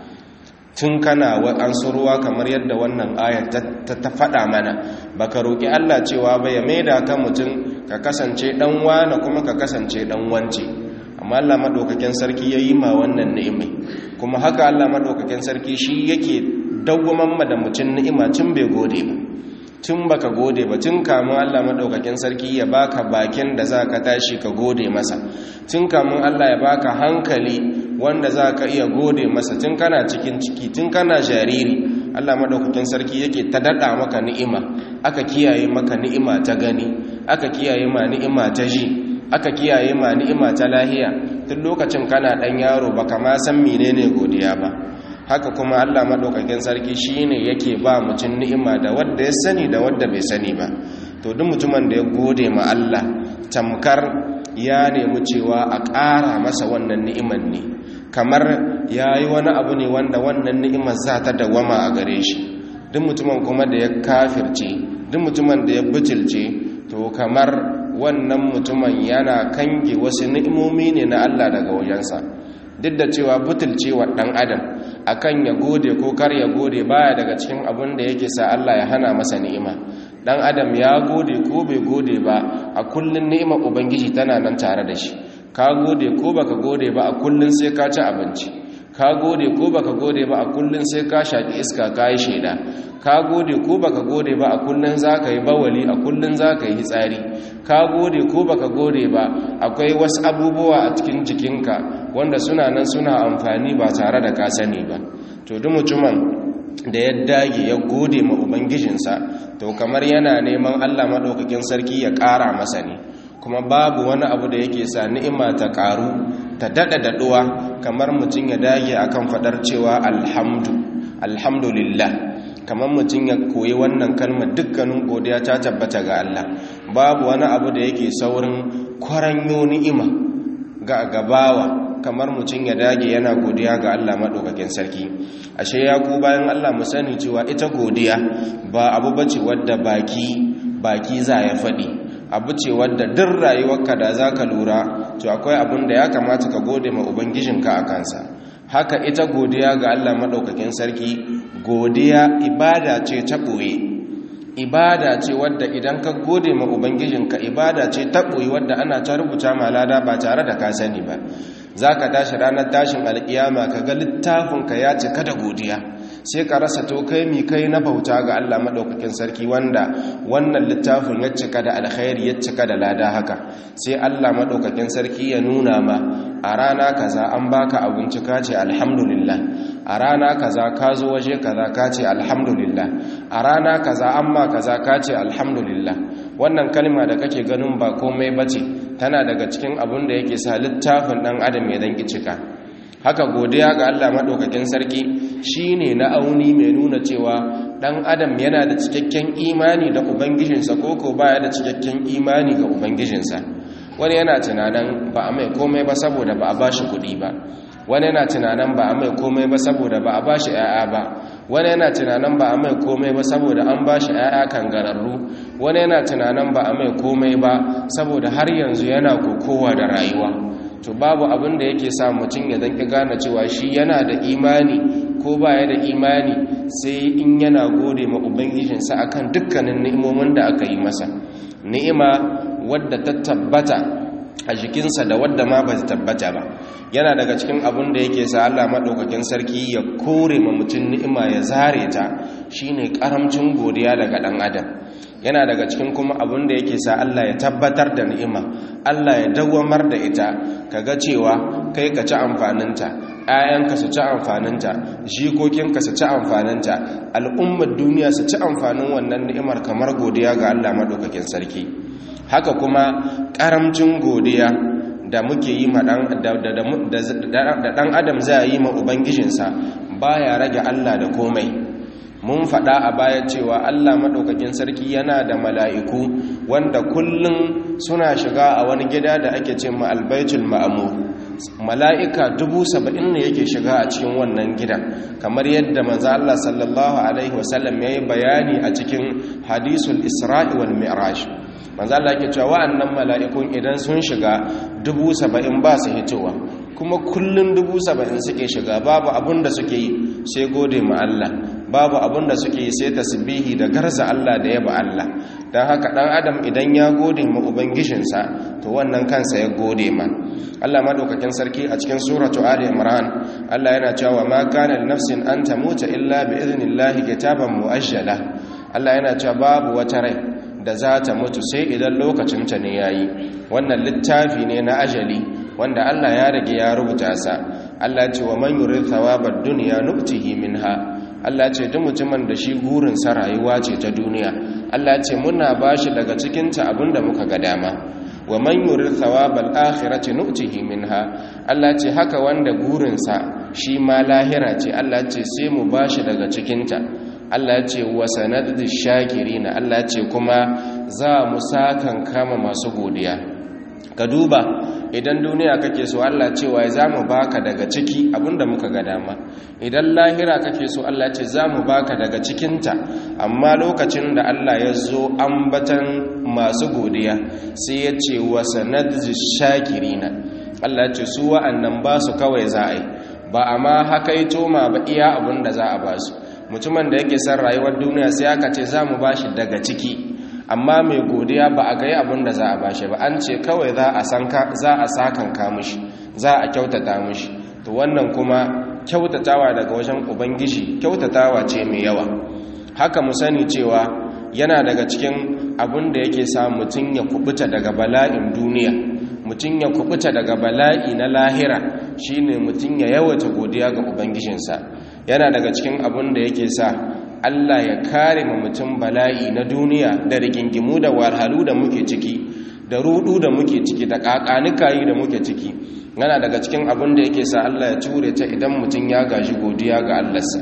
tun kana an ruwa kamar yadda wannan ayar ta faɗa mana baka roƙi Allah cewa ba ya maida ka mutum ka kasance dan wane kuma ka kasance dan wance amma Allah madaukakin sarki ya yi ma wannan ni'imai kuma haka Allah madaukakin sarki shi yake dawwaman ma da mutum ni'ima tun bai gode ba tun baka gode ba tun kamun Allah madaukakin sarki ya baka bakin da zaka tashi ka gode masa tun kamun Allah ya baka hankali wanda zaka iya gode masa tun kana cikin ciki tun kana jariri Allah madaukakin sarki yake ta dada maka ni'ima aka kiyaye maka ni'ima ta gani aka kiyaye ma ni'ima ta ji aka kiyaye ma ni'ima ta lahiya tun lokacin kana dan yaro baka ma san menene godiya ba haka kuma Allah madaukakin sarki shine yake ba mutum ni'ima da wanda ya sani da wanda bai sani ba to duk mutumin da ya gode ma Allah tamkar ya nemi cewa a ƙara masa wannan ni'iman ne kamar yayi wani abu ne wanda wannan ni'imar za ta dawama a gare shi duk mutumin kuma da ya kafirce duk mutumin da ya butulce to kamar wannan mutumin yana kange wasu ni'imomi ne na Allah daga wajensa duk da cewa butulcewa ɗan adam akan ya gode ko kar ya gode baya daga cikin abin da yake sa Allah ya hana masa ni'ima ɗan adam ya gode ko bai gode ba a kullun ni'imar ubangiji tana nan tare da shi ka gode ko baka gode ba a kullun sai ka ci abinci ka gode ko baka gode ba a kullun sai ka shaki iska ka yi sheda ka gode ko baka gode ba a kullun zaka yi bawali a kullun zaka yi hitsari ka gode ko baka gode ba akwai wasu abubuwa a cikin jikinka wanda suna nan suna amfani ba tare da ka sani ba to duk mutumin da ya dage ya gode ma ubangijinsa to kamar yana neman Allah madaukakin sarki ya ƙara masa ne kuma babu wani abu da yake sa ni'ima ta ƙaru ta dada daɗuwa kamar mutum ya dage akan faɗar cewa alhamdu alhamdulillah kamar mutum ya koyi wannan kalmar dukkanin godiya ta tabbata ga Allah babu wani abu da yake saurin kwaranyo ni'ima ga gabawa kamar mutum ya dage yana godiya ga Allah maɗaukakin sarki ashe ya ku bayan Allah mu sani cewa ita godiya ba abu bace wadda baki baki za ya faɗi abu ce wadda duk rayuwarka da za ka lura to akwai abin da ya kamata ka gode ma ubangijinka a kansa haka ita godiya ga Allah maɗaukakin sarki godiya ibada ce ta ɓoye ibada ce wadda idan ka gode ma ubangijinka ibada ce ta ɓoye wadda ana ta rubuta ma lada ba tare da ka sani ba za ka tashi ranar tashin alƙiyama ka ga littafinka ya cika da godiya sai ka rasa to kai mi kai na bauta ga Allah maɗaukakin sarki wanda wannan littafin ya cika da alkhairi ya cika da lada haka sai Allah maɗaukakin sarki ya nuna ma a rana kaza an baka abinci ka ce alhamdulillah a rana kaza ka zo waje kaza ka ce alhamdulillah a rana kaza an ma kaza ka ce alhamdulillah wannan kalma da kake ganin ba komai bace tana daga cikin abin da yake sa littafin dan adam ya danki cika haka godiya ga Allah madaukakin sarki shine na auni mai nuna cewa dan adam yana da cikakken imani da ubangijinsa koko baya da cikakken imani ga ubangijinsa wani yana tunanin ba a mai komai ba saboda ba a bashi kuɗi ba wani yana tunanin ba a mai komai ba saboda ba a bashi 'ya'ya ba wani yana tunanin ba a mai komai ba saboda an bashi 'ya'ya kangararru wani yana tunanin ba a mai komai ba saboda har yanzu yana kokowa da rayuwa to babu abin da yake sa mutum ya danki gane cewa shi yana da imani ko baya da imani sai in yana gode ma ubangijinsa akan dukkanin ni'imomin da aka yi masa ni'ima wadda ta tabbata a jikinsa da wadda ma ba ta tabbata ba yana daga cikin abin da yake sa Allah maɗaukakin sarki ya kore ma mutum ni'ima ya zare ta shine karamcin godiya daga ɗan adam yana daga cikin kuma abin da yake sa Allah ya tabbatar da ni'ima Allah ya dawwamar da ita kaga cewa kai ka ci amfaninta ‘ya'yanka su ci amfaninta jikokinka su ci amfaninta al'ummar duniya su ci amfanin wannan ni'imar kamar godiya ga Allah maɗaukakin sarki haka kuma ƙaramcin godiya da muke yi ma da ɗan adam za a yi ma ubangijinsa baya rage Allah da komai mun faɗa a baya cewa Allah maɗaukakin sarki yana da mala'iku wanda kullum suna shiga a wani gida da ake ce ma albaitul ma'amur mala'ika dubu saba'in ne yake shiga a cikin wannan gida kamar yadda manzo Allah sallallahu alaihi wasallam ya yi bayani a cikin hadisul isra'i wal mi'raj manzo Allah yake cewa wa'annan mala'ikun idan sun shiga dubu saba'in ba su hitowa kuma kullun dubu saba'in suke shiga babu abin da suke yi sai gode ma Allah babu abin da suke yi sai tasbihi da garza Allah da yaba Allah don haka dan adam idan ya gode ma ubangijinsa to wannan kansa ya gode ma Allah madaukakin sarki a cikin suratu ali imran Allah yana cewa ma kana li nafsin an tamuta illa bi idnillahi kitaban muajjala Allah yana cewa babu wata rai da za ta mutu sai idan lokacin ta ne yayi wannan littafi ne na ajali wanda Allah ya rage ya rubuta sa Allah ya ce wa man yurid thawabad dunya nuktihi minha Allah ce duk mutumin da shi gurinsa rayuwa ce ta duniya Allah ce muna bashi daga cikinta abinda muka ga dama wa man yurid thawabal akhirati nu'tihi minha Allah ce haka wanda gurinsa shi ma lahira ce Allah ce sai mu bashi daga cikinta Allah ce wa sanaddi shakirina Allah ce kuma za mu sakan kama masu godiya ka duba idan duniya kake so Allah cewa za mu baka daga ciki abinda muka ga dama idan lahira kake so Allah ce za mu baka daga cikinta amma lokacin da Allah ya zo ambatan masu godiya sai ya ce wa sanadzi shakirina Allah ce su wa'annan ba su kawai za a yi ba a ma haka yi toma ba iya abinda za a ba su mutumin da yake son rayuwar duniya sai aka ce za mu ba shi daga ciki amma mai godiya ba a gai abin da za a bashi ba an ce kawai za a sakan mishi za a kyautata mishi to wannan kuma kyautatawa daga wajen ubangiji kyautatawa ce mai yawa haka mu sani cewa yana daga cikin abin da yake sa mutum ya kubuta daga bala'in duniya mutum ya kubuta daga bala'i na lahira shine mutum ya yawata godiya ga ubangijinsa yana daga cikin abin da yake sa Allah ya kare ma mutum bala'i na duniya da rigingimu da wahalhalu da muke ciki da rudu da muke ciki da kakanikayi da muke ciki yana daga cikin abin da yake sa Allah ya ture ta idan mutum ya gaji godiya ga Allahnsa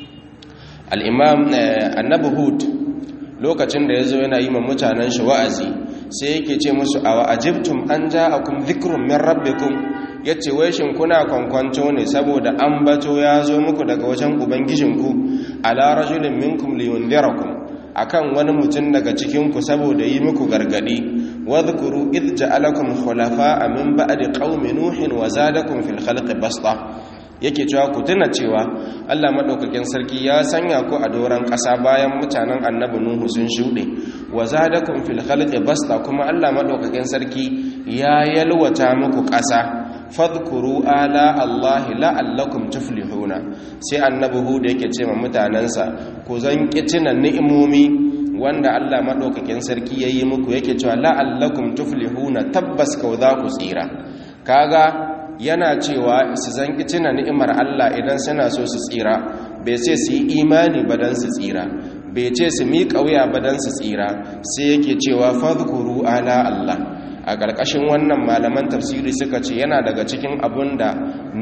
al-imam annabi hud lokacin da yazo yana yi ma mutanen shi wa'azi sai yake ce musu awa ajibtum an ja'akum dhikrun min rabbikum yace wai shin kuna kwankwanto ne saboda an bato ya zo muku daga wajen ubangijinku ala rajulin minkum liyundirakum akan wani mutum daga cikin ku saboda yi muku gargadi wadhkuru id ja'alakum khulafa'a min ba'di qaumi nuhin wa zadakum fil khalqi basta yake cewa ku tuna cewa Allah madaukakin sarki ya sanya ku a doran ƙasa bayan mutanen annabi nuhu sun shuɗe wa zadakum fil khalqi basta kuma Allah madaukakin sarki ya yalwata muku ƙasa fadhkuru ala Allah la'allakum tuflihuna sai annabi hud yake ce ma mutanansa ku zan tuna ni'imomi wanda Allah madaukakin sarki yayi muku yake cewa la'allakum tuflihuna tabbas kau za ku tsira kaga yana cewa su zan tuna ni'imar Allah idan suna so su tsira bai ce su yi imani ba dan su tsira bai ce su miƙa wuya ba dan su tsira sai yake cewa fadhkuru ala Allah a ƙarƙashin wannan malaman tafsiri suka ce yana daga cikin abun da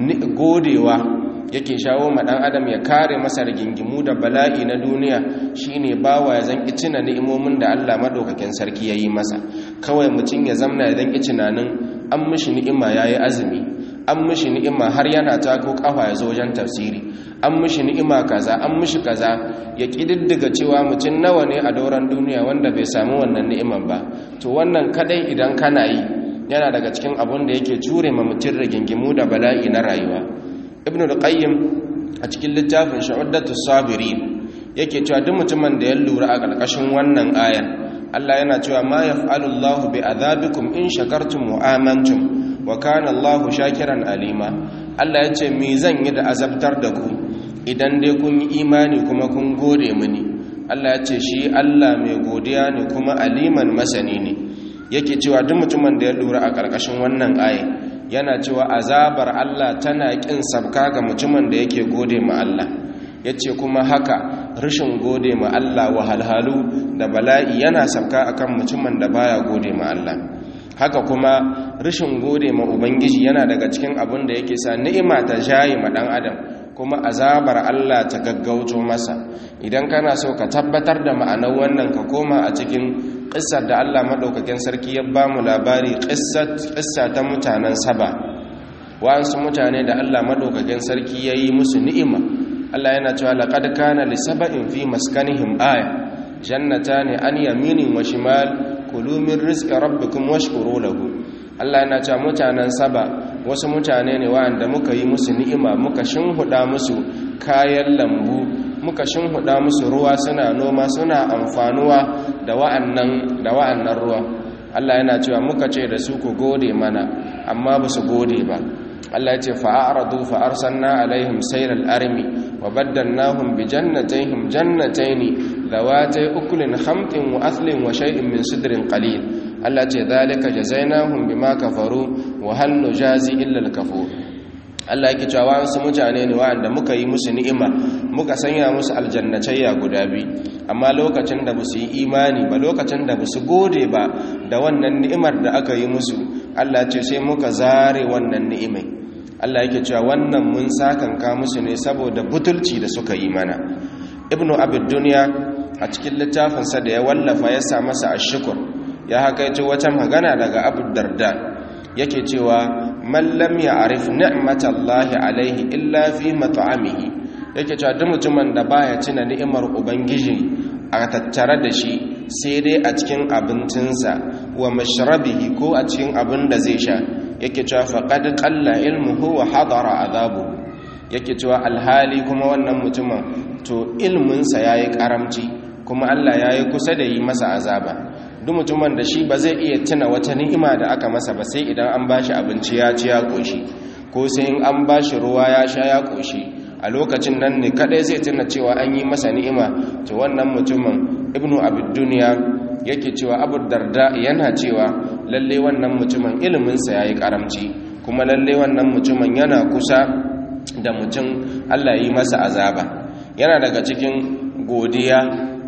godewa yake shawo ma ɗan adam ya kare masa rigingimu da bala'i na duniya shine bawa ya zanki cina ni'imomin da Allah madaukakin sarki ya yi masa kawai mutum ya zamna ya zanki tunanin an mishi ni'ima yayi azumi an mishi ni'ima har yana tako kafa ya zo wajen tafsiri an mishi ni'ima kaza an mishi kaza ya kididdiga cewa mutum nawa ne a dauran duniya wanda bai samu wannan ni'iman ba to wannan kadai idan kana yi yana daga cikin abun da yake jure ma mutum rigingimu da bala'i na rayuwa ibnu al-qayyim a cikin littafin shu'addatu sabirin yake cewa duk mutumin da ya lura a ƙarƙashin wannan ayan Allah yana cewa ma yaf'alu Allahu bi adhabikum in shakartum wa amantum wa kana Allahu shakiran alima Allah ya ce me zan yi da azabtar da ku idan dai kun yi imani kuma kun gode mini Allah ya ce shi Allah mai godiya ne kuma aliman masani ne yake cewa duk mutumin da ya lura a ƙarƙashin wannan aya yana cewa azabar Allah tana ƙin sabka ga mutumin da yake gode ma Allah yace kuma haka rashin gode ma Allah wahalhalu da bala'i yana sabka akan mutumin da baya gode ma Allah haka kuma rashin gode ma ubangiji yana daga cikin abin da yake sa ni'ima ta jaye ma dan adam kuma azabar Allah ta gaggauto masa idan kana so ka tabbatar da ma'anar wannan ka koma a cikin ƙissar da Allah maɗaukakin sarki ya ba mu labari ƙissa ta mutanen saba wa'ansu mutane da Allah maɗaukakin sarki ya yi musu ni'ima Allah yana cewa laƙad kana li saba'in fi maskanihim aya jannatani an yaminin wa shimal kulu min rizqi rabbikum washkuru lahu Allah yana cewa mutanen saba wasu mutane ne wa'anda muka yi musu ni'ima muka shinhuda musu kayan lambu muka shinhuda musu ruwa suna noma suna amfanuwa da wa'annan da wa'annan ruwa Allah yana cewa muka ce da su ku gode mana amma ba su gode ba Allah ya ce fa'aradu fa arsalna alaihim sayral armi wa baddalnahum bi jannatayhim jannatayn dawatay ukulin khamtin wa athlin wa shay'in min sidrin qalil Allah ce zalika jazainahum bima kafaru wa hal nujazi illa al-kafur Allah yake cewa wasu mutane ne wanda muka yi musu ni'ima muka sanya musu aljannatayya guda biyu amma lokacin da basu yi imani ba lokacin da basu gode ba da wannan ni'imar da aka yi musu Allah ce sai muka zare wannan ni'imai Allah yake cewa wannan mun sakanka musu ne saboda butulci da suka yi mana ibnu abid dunya a cikin littafinsa da ya wallafa ya sa masa ashkur ya hakaito wata magana daga abu darda yake cewa man lam ya'rif ni'matallahi alaihi illa fi mat'amihi yake cewa duk mutumin da baya tuna ni'imar ubangiji a tattare da shi sai dai a cikin abincinsa wa mashrabihi ko a cikin abin da zai sha yake cewa faqad qalla ilmuhu wa hadara azabu yake cewa alhali kuma wannan mutumin to ilminsa yayi karamci kuma Allah yayi kusa da yi masa azaba duk mutumin da shi ba zai iya tuna wata ni'ima da aka masa ba sai idan an bashi abinci ya ci ya koshi ko ko sai in an ba shi ruwa ya sha ya ƙoshi a lokacin nan ne kadai zai tuna cewa an yi masa ni'ima to wannan mutumin ibnu abid duniya yake cewa abu darda yana cewa lalle wannan mutumin iliminsa ya yi karamci kuma lalle wannan mutumin yana kusa da mutum allah yi masa azaba yana daga cikin godiya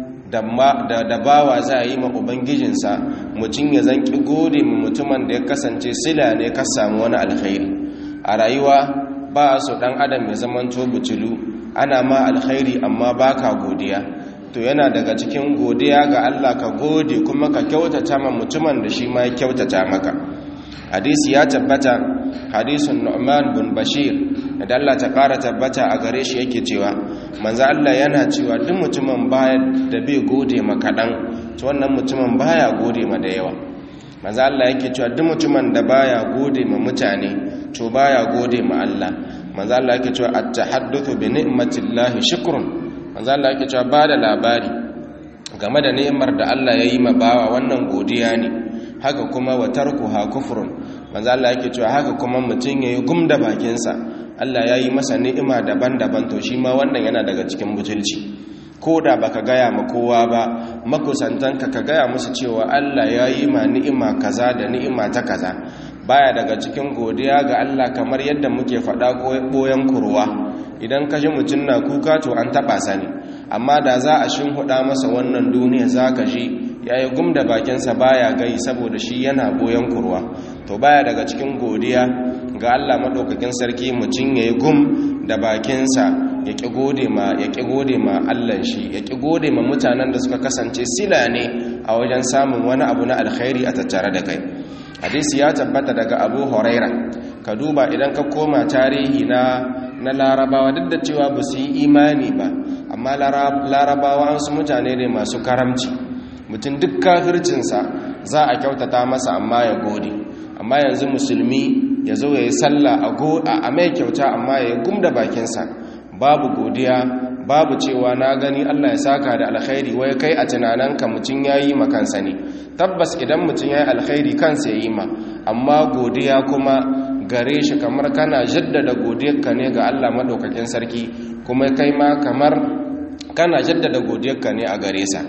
da bawa za a yi ma ubangijinsa mutum ya zanki gode ma mutumin da ya kasance sila ne ka samu wani alkhairi a rayuwa ba su dan adam ya zamanto butulu ana ma alkhairi amma baka godiya to yana daga cikin godiya ga Allah ka gode kuma ka kyautata ma mutumin da shi ma ya kyautata maka hadisi ya tabbata hadisun Nu'man bin Bashir da Allah ta ƙara tabbata a gare shi yake cewa manzo Allah yana cewa duk mutumin baya da bai gode ma kaɗan to wannan mutumin baya gode ma da yawa manzo Allah yake cewa duk mutumin da baya gode ma mutane to baya gode ma Allah manzo Allah yake cewa at-tahaddathu bi ni'matillahi shukrun manzo Allah yake cewa bada labari game da ni'imar da Allah ya yi ma bawa wannan godiya ne haka kuma wa tarkuha kufrun manzo Allah yake cewa haka kuma mutun yayi gumda bakin sa Allah ya yi masa ni'ima daban-daban to shi ma wannan yana daga cikin butulci ko da baka gaya ma kowa ba makusantanka ka gaya musu cewa Allah ya yi ma ni'ima kaza da ni'ima ta kaza baya daga cikin godiya ga Allah kamar yadda muke faɗa ɓoyen kurwa idan ka ji mutum na kuka to an taɓa sani amma da za a huɗa masa wannan duniya za ka ji ya yi gum da bakinsa baya gai saboda shi yana ɓoyen kurwa to baya daga cikin godiya ga Allah maɗaukakin sarki mutum ya yi gum da bakinsa ya ƙi gode ma ya ƙi gode ma Allah shi ya ƙi gode ma mutanen da suka kasance sila ne a wajen samun wani abu na alkhairi a tattare da kai hadisi ya tabbata daga abu huraira ka duba idan ka koma tarihi na na larabawa duk da cewa ba su yi imani ba amma larabawa an su mutane ne masu karamci mutum duk kafircinsa za a kyautata masa amma ya gode amma yanzu musulmi ya zo ya yi sallah a mai kyauta amma ya yi gum da bakinsa babu godiya babu cewa na gani Allah ya saka da alkhairi wai kai a tunaninka mutum ya yi makansa ne tabbas idan mutum ya yi alkhairi kansa ya yi ma amma godiya kuma gare shi kamar kana jaddada godiyarka ne ga Allah maɗaukakin sarki kuma kai ma kamar kana jaddada godiyarka ne a gare sa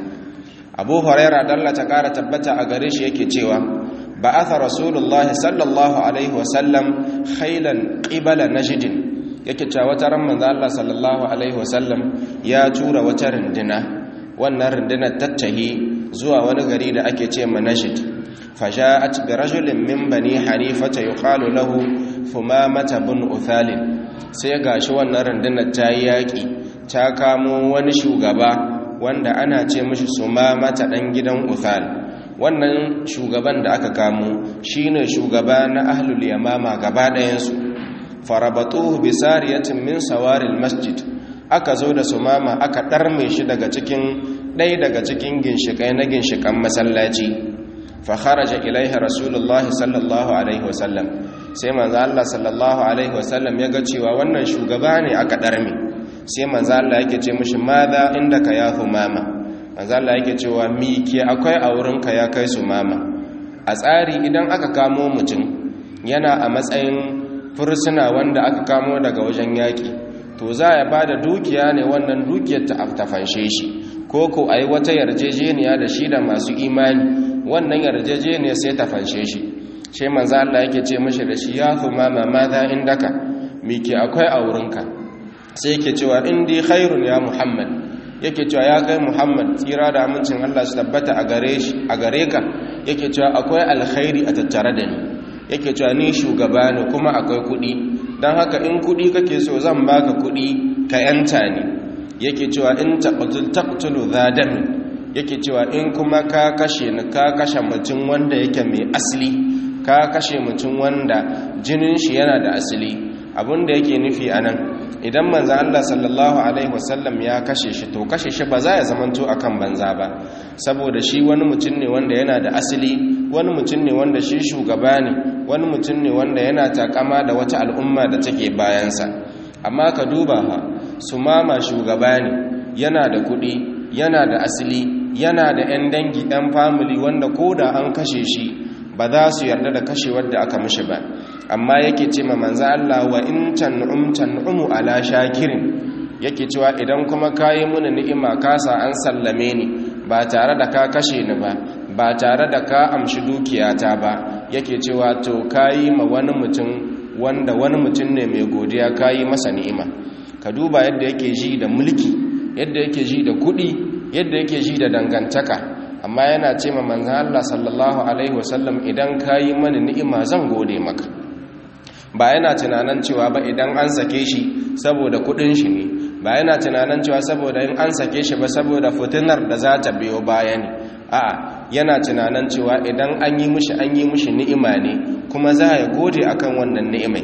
abu huraira dalla ta ƙara tabbata a gare shi yake cewa ba'atha rasulullah sallallahu alaihi wasallam khailan qibala najdin yake cewa wata ran manzo Allah sallallahu alaihi wasallam ya tura wata rindina wannan rindinar tattahi zuwa wani gari da ake ce manashid faja'at bi rajulin min bani hanifata yuqalu lahu fumamata bin uthalin sai gashi wannan rindinar ta yi yaki ta kamo wani shugaba wanda ana ce mishi sumamata dan gidan uthal wannan shugaban da aka kamo shine shugaba na ahlul yamama gaba ɗayansu farabatuhu bi sariyatin min sawaril masjid aka zo da sumama aka ɗarme shi daga cikin ɗaya daga cikin ginshiƙai na ginshiƙan masallaci fa kharaja ilaiha rasulullah sallallahu alaihi wasallam sai manzo Allah sallallahu alaihi wasallam ya ga cewa wannan shugaba ne aka ɗarme sai manzo Allah yake ce mishi madha indaka ya humama manzo Allah yake cewa mi ke akwai a wurinka ya kai sumama a tsari idan aka kamo mutum yana a matsayin fursuna wanda aka kamo daga wajen yaƙi to za a ba da dukiya ne wannan dukiyar ta aftafanshe shi ko ko a yi wata yarjejeniya da shi da masu imani wannan yarjejeniya sai ta fanshe shi shi manzo Allah yake ce mashi da shi ya kuma mamada indaka mike akwai a wurinka sai yake cewa indi khairun ya muhammad yake cewa ya kai muhammad tsira da amincin Allah su tabbata a gare shi a gare ka yake cewa akwai alkhairi a tattare da ni yake cewa ni shugaba ne kuma akwai kuɗi don haka in kuɗi kake so zan baka kuɗi ka yanta ne yake cewa in taqtulu zadami yake cewa in kuma ka kashe ni ka kashe mutum wanda yake mai asali ka kashe mutum wanda jinin shi yana da asali abinda yake nufi anan idan manzo Allah sallallahu alaihi wasallam ya kashe shi to kashe shi ba za ya zamanto akan banza ba saboda shi wani mutum ne wanda yana da asali wani mutum ne wanda shi shugaba ne wani mutum ne wanda yana takama da wata al'umma da take bayansa amma ka duba ha su mama shugaba ne yana da kuɗi yana da asali yana da 'yan dangi 'yan famili wanda ko da an kashe shi ba za su yarda da kashewar da aka mishi ba amma yake ce ma manzo Allah wa in tan'um tan'umu ala shakirin yake cewa idan kuma kayi muni ni'ima kasa an sallame ni ba tare da ka kashe ni ba ba tare da ka amshi dukiyata ba yake cewa to kayi ma wani mutum wanda wani mutum ne mai godiya kayi masa ni'ima ka duba yadda yake ji da mulki yadda yake ji da kuɗi yadda yake ji da dangantaka amma yana ce ma manzan Allah sallallahu alaihi wasallam idan kayi mani ni'ima zan gode maka ba yana tunanin cewa ba idan an sake shi saboda kuɗin shi ne ba yana tunanin cewa saboda in an sake shi ba saboda fitinar da za ta biyo baya ne a'a yana tunanin cewa idan an yi mushi an yi mushi ni'ima ne kuma za ya gode akan wannan ni'imai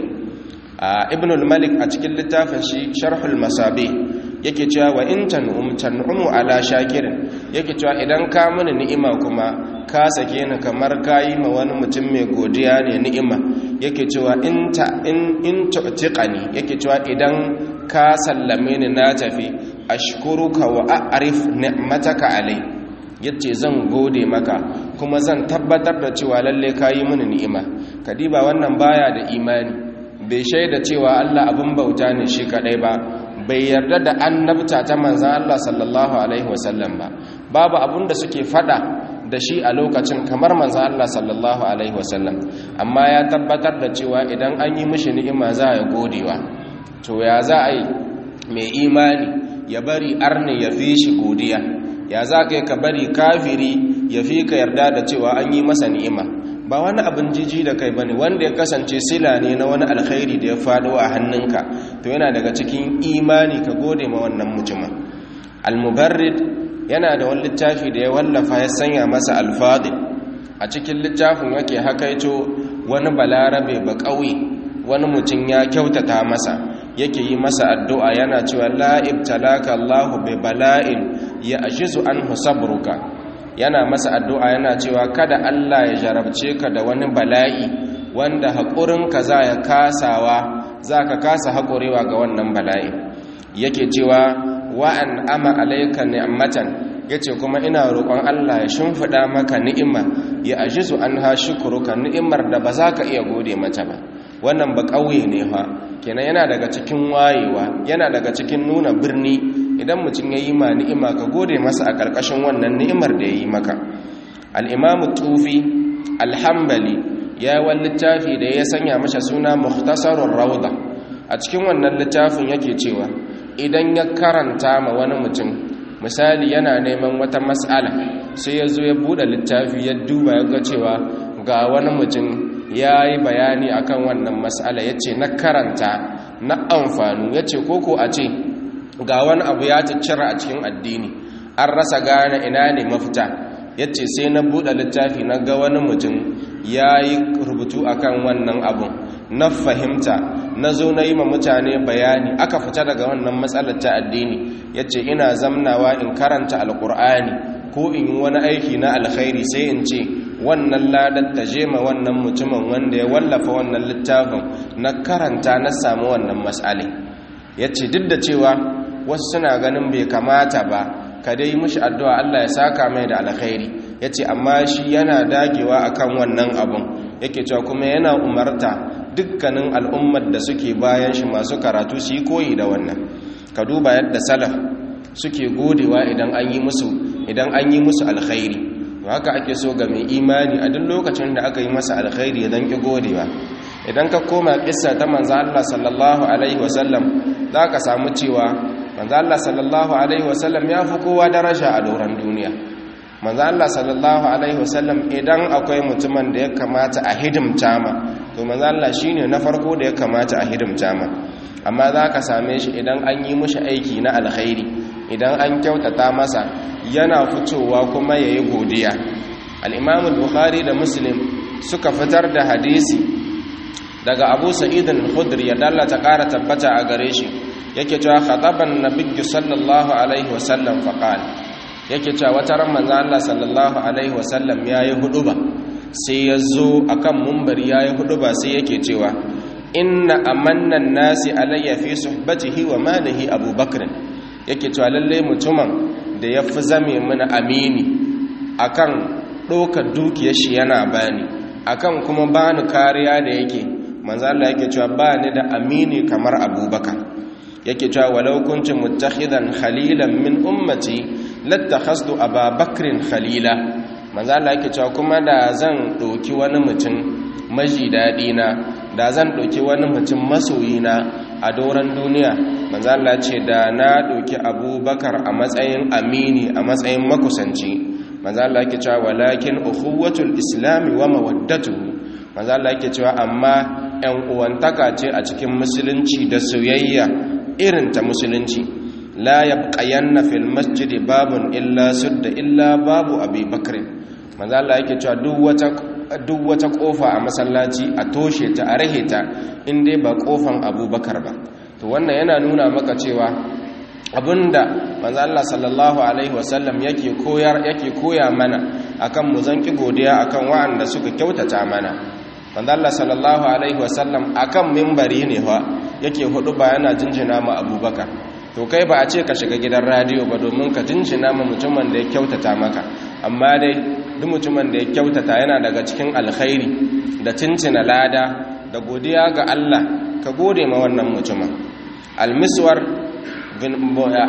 a ibn al-malik a cikin littafin shi sharhul masabi yake cewa wa in tan'um tan'umu ala shakirin yake cewa idan ka mini ni'ima kuma ka sake ni kamar kayi ma wani mutum mai godiya ne ni'ima yake cewa in ta in in tu'tiqani yake cewa idan ka sallame ni na tafi ashkuruka wa a'rif ni'mataka alai yace zan gode maka kuma zan tabbatar da cewa lalle kayi mini ni'ima kadiba wannan baya da imani bai shaida cewa Allah abin bauta ne shi kadai ba bai yarda da annabta ta manzan Allah sallallahu alaihi wasallam ba babu abun da suke fada da shi a lokacin kamar manzan Allah sallallahu alaihi wasallam amma ya tabbatar da cewa idan an yi mishi ni'ima za ya godewa to ya za a yi mai imani ya bari arne ya fi shi godiya ya za ka yi ka bari kafiri ya fi ka yarda da cewa an yi masa ni'ima ba wani abin jiji da kai bane wanda ya kasance sila ne na wani alkhairi da ya faɗo a hannunka to yana daga cikin imani ka gode ma wannan mutumin al-mubarrid yana da wani littafi da ya wallafa ya sanya masa alfadil a cikin littafin yake hakaito wani balarabe ba ƙauye wani mutum ya kyautata masa yake yi masa addu'a yana cewa la ibtalaka Allahu bi bala'in ya ajizu anhu sabruka yana masa addu'a yana cewa kada Allah ya jarabce ka da wani bala'i wanda haƙurinka za ya kasawa za ka kasa haƙurewa ga wannan bala'i yake cewa wa'an ama alaika ni'matan yace kuma ina roƙon Allah ya shimfiɗa maka ni'ima ya ajizu an ha shukuruka ni'imar da ba za ka iya gode mata ba wannan ba ƙauye ne fa kenan yana daga cikin wayewa yana daga cikin nuna birni idan mutum ya yi ma ni'ima ka gode masa a ƙarƙashin wannan ni'imar da ya yi maka al'imamu tufi alhambali ya yi wani littafi da ya sanya masa suna muhtasarun rauda a cikin wannan littafin yake cewa idan ya karanta ma wani mutum misali yana neman wata mas'ala sai ya zo ya buɗe littafi ya duba ya ga cewa ga wani mutum ya yi bayani akan wannan mas'ala ya ce na karanta na amfanu ya ce koko a ce ga wani abu ya ciccira a cikin addini an rasa gane ina ne mafita ya ce sai na buɗe littafi na ga wani mutum ya yi rubutu akan wannan abun na fahimta na zo na yi ma mutane bayani aka fita daga wannan matsalar ta addini ya ce ina zamnawa in karanta alkur'ani ko in yi wani aiki na alkhairi sai in ce wannan ladar ta je ma wannan mutumin wanda ya wallafa wannan littafin na karanta na samu wannan matsali ya ce duk da cewa wasu suna ganin bai kamata ba ka dai mushi addu'a Allah ya saka mai da alkhairi ya ce amma shi yana dagewa akan wannan abun yake cewa kuma yana umarta dukkanin al'ummar da suke bayan shi masu karatu su yi koyi da wannan ka duba yadda salaf suke godewa idan an yi musu idan an yi musu alkhairi to haka ake so ga mai imani a duk lokacin da aka yi masa alkhairi idan ki godewa idan ka koma kissa ta manzo Allah sallallahu alaihi wasallam zaka samu cewa manzo Allah sallallahu alaihi wasallam ya fi kowa daraja a doron duniya manzo Allah sallallahu alaihi wasallam idan akwai mutumin da ya kamata a hidimta ma to manzo Allah shine na farko da ya kamata a hidimta ma amma zaka same shi idan an yi mishi aiki na alkhairi idan an kyautata masa yana fitowa kuma yayi godiya al-Imam al-Bukhari da Muslim suka fitar da hadisi daga Abu Sa'id al-Khudri ya dallata ƙara tabbata a gare shi yake cewa khataban nabiyyu sallallahu alaihi wasallam faqala yake cewa wata ran manzo Allah sallallahu alaihi wasallam yayi huduba sai yazo akan munbari yayi huduba sai yake cewa inna amanna nasi alayya fi suhbatihi wa malihi abubakar yake cewa lalle mutumin da yafi zame mana amini akan ɗaukar dukiyar shi yana bani akan kuma bani kariya da yake manzo Allah yake cewa ba ni da amini kamar abubakar yake cewa walau kuntu muttakhidan khalilan min ummati lattakhastu ababakrin khalila manzo Allah yake cewa kuma da zan doki wani mutum maji dadi na da zan doki wani mutum masoyi na a doran duniya manzo Allah ce da na doki abubakar a matsayin amini a matsayin makusanci manzo Allah yake cewa walakin ukhuwatul islami wa mawaddatuhu manzo Allah yake cewa amma ‘yan uwantaka ce a cikin musulunci da soyayya irin ta musulunci la ya ƙayanna fil masjidi babun illa sudda illa babu abi bakirin manzo Allah yake cewa duk wata ƙofa a masallaci a toshe ta a rahe ta inda ba ƙofan abubakar ba to wannan yana nuna maka cewa abinda manzo Allah sallallahu alaihi wasallam yake koyar yake koya mana akan mu zanki godiya akan wa'anda suka kyautata mana manzo Allah sallallahu alaihi wasallam akan minbari ne fa yake hudu ba yana jinjina ma Abubakar to kai ba a ce ka shiga gidan radio ba domin ka jinjina ma mutumin da ya kyautata maka amma dai duk mutumin da ya kyautata yana daga cikin alkhairi da cincina lada da godiya ga Allah ka gode ma wannan mutumin almiswar bin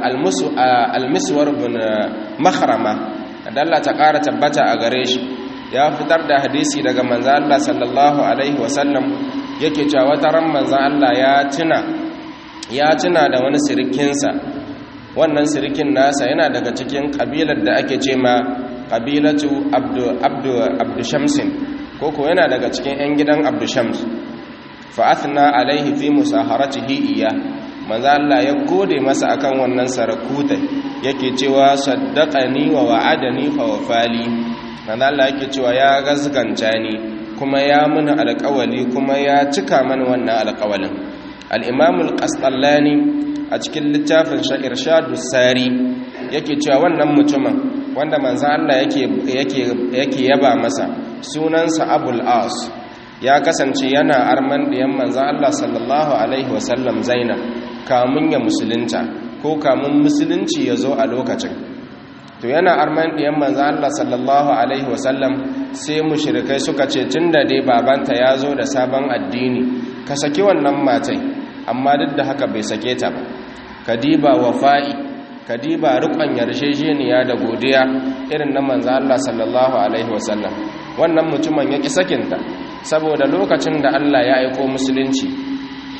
almiswar bin makhrama da Allah ta ƙara tabbata a gare shi ya fitar da hadisi daga manzan Allah sallallahu Alaihi wasallam yake cewa wata ran manzan Allah ya tuna ya tuna da wani sirikinsa wannan sirikin nasa yana daga cikin ƙabilar da ake ce ma ƙabilatu abdu shamsin koko yana daga cikin 'yan gidan abdu shams fa'athna alaihi fi musaharatihi iya manzan Allah ya gode masa akan wannan sarakutai yake cewa saddaqani wa wa'adani fa wafali manzo Allah yake cewa ya gazganta ni kuma ya muni alƙawali kuma ya cika mani wannan alƙawalin al-Imam al-Qasdallani a cikin littafin Sha'ir Shadus Sari yake cewa wannan mutumin wanda manzo Allah yake yake yake yaba masa sunansa Abul As ya kasance yana arman diyan manzo Allah sallallahu alaihi wasallam Zainab kamun ya musulunta ko kamun musulunci ya zo a lokacin to yana arman ɗiyan manzan Allah sallallahu Alaihi wasallam sai mushirikai suka ce tun da dai babanta ya zo da sabon addini ka saki wannan matai amma duk da haka bai sake ta ba ka diba wafa'i ka diba rikon yarjejeniya da godiya irin na manzan Allah sallallahu Alaihi wasallam wannan mutumin ya ƙi sakinta saboda lokacin da Allah ya aiko musulunci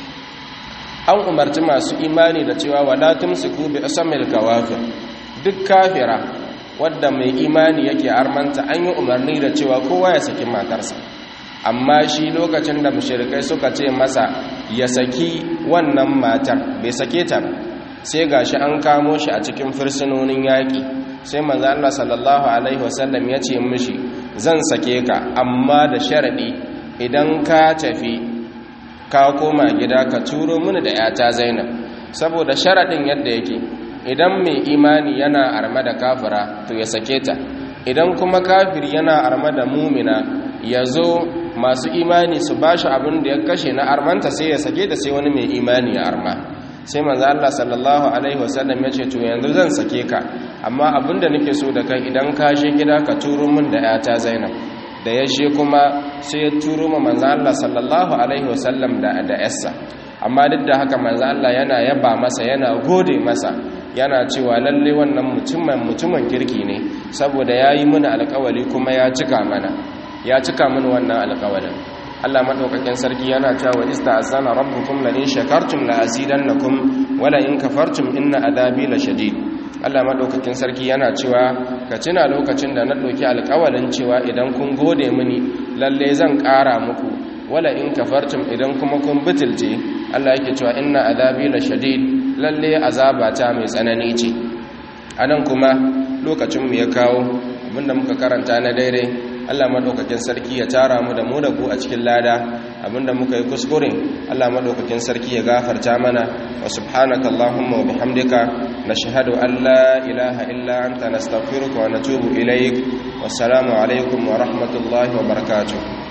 an umarci masu imani da cewa wala tumsiku bi asamil kawafir duk kafira wadda mai imani yake armanta an yi umarni da cewa kowa ya saki matarsa amma shi lokacin da mushrikai suka ce masa ya saki wannan matar bai sake ta sai gashi an kamo shi a cikin fursunonin yaƙi sai manzo Allah sallallahu alaihi wasallam ya ce mishi zan sake ka amma da sharadi idan ka tafi ka koma gida ka turo mini da yata Zainab saboda sharadin yadda yake idan mai imani yana arma da kafira to ya sake ta idan kuma kafir yana arma da mumina ya zo masu imani su ba shi abin da ya kashe na armanta sai ya sake da sai wani mai imani ya arma sai manzo Allah sallallahu alaihi wasallam ya ce to yanzu zan sake ka amma abin da nake so da kai idan ka je gida ka turo min da yata Zainab da ya je kuma sai ya turo ma manzo Allah sallallahu alaihi wasallam da da yassa amma duk da haka manzo Allah yana yaba masa yana gode masa yana cewa lalle wannan mutumin mutumin kirki ne saboda yayi mana alƙawari kuma ya cika mana ya cika mana wannan alƙawarin Allah madaukakin sarki yana cewa ista'azana rabbukum la in shakartum la azidannakum wa la in kafartum inna adabi la shadid Allah madaukakin sarki yana cewa ka tuna lokacin da na ɗauki alƙawarin cewa idan kun gode mini lalle zan ƙara muku wala in kafartum idan kuma kun bitilce Allah yake cewa inna adabi la shadid lalle azabata mai tsanani ce anan kuma lokacin mu ya kawo abinda muka karanta na daidai Allah madaukakin sarki ya tara mu da mu da ku a cikin lada abinda muka yi kuskure Allah madaukakin sarki ya gafarta mana wa subhanaka allahumma wa bihamdika nashhadu an la ilaha illa anta nastaghfiruka wa natubu ilaik wassalamu alaikum wa rahmatullahi wa barakatuh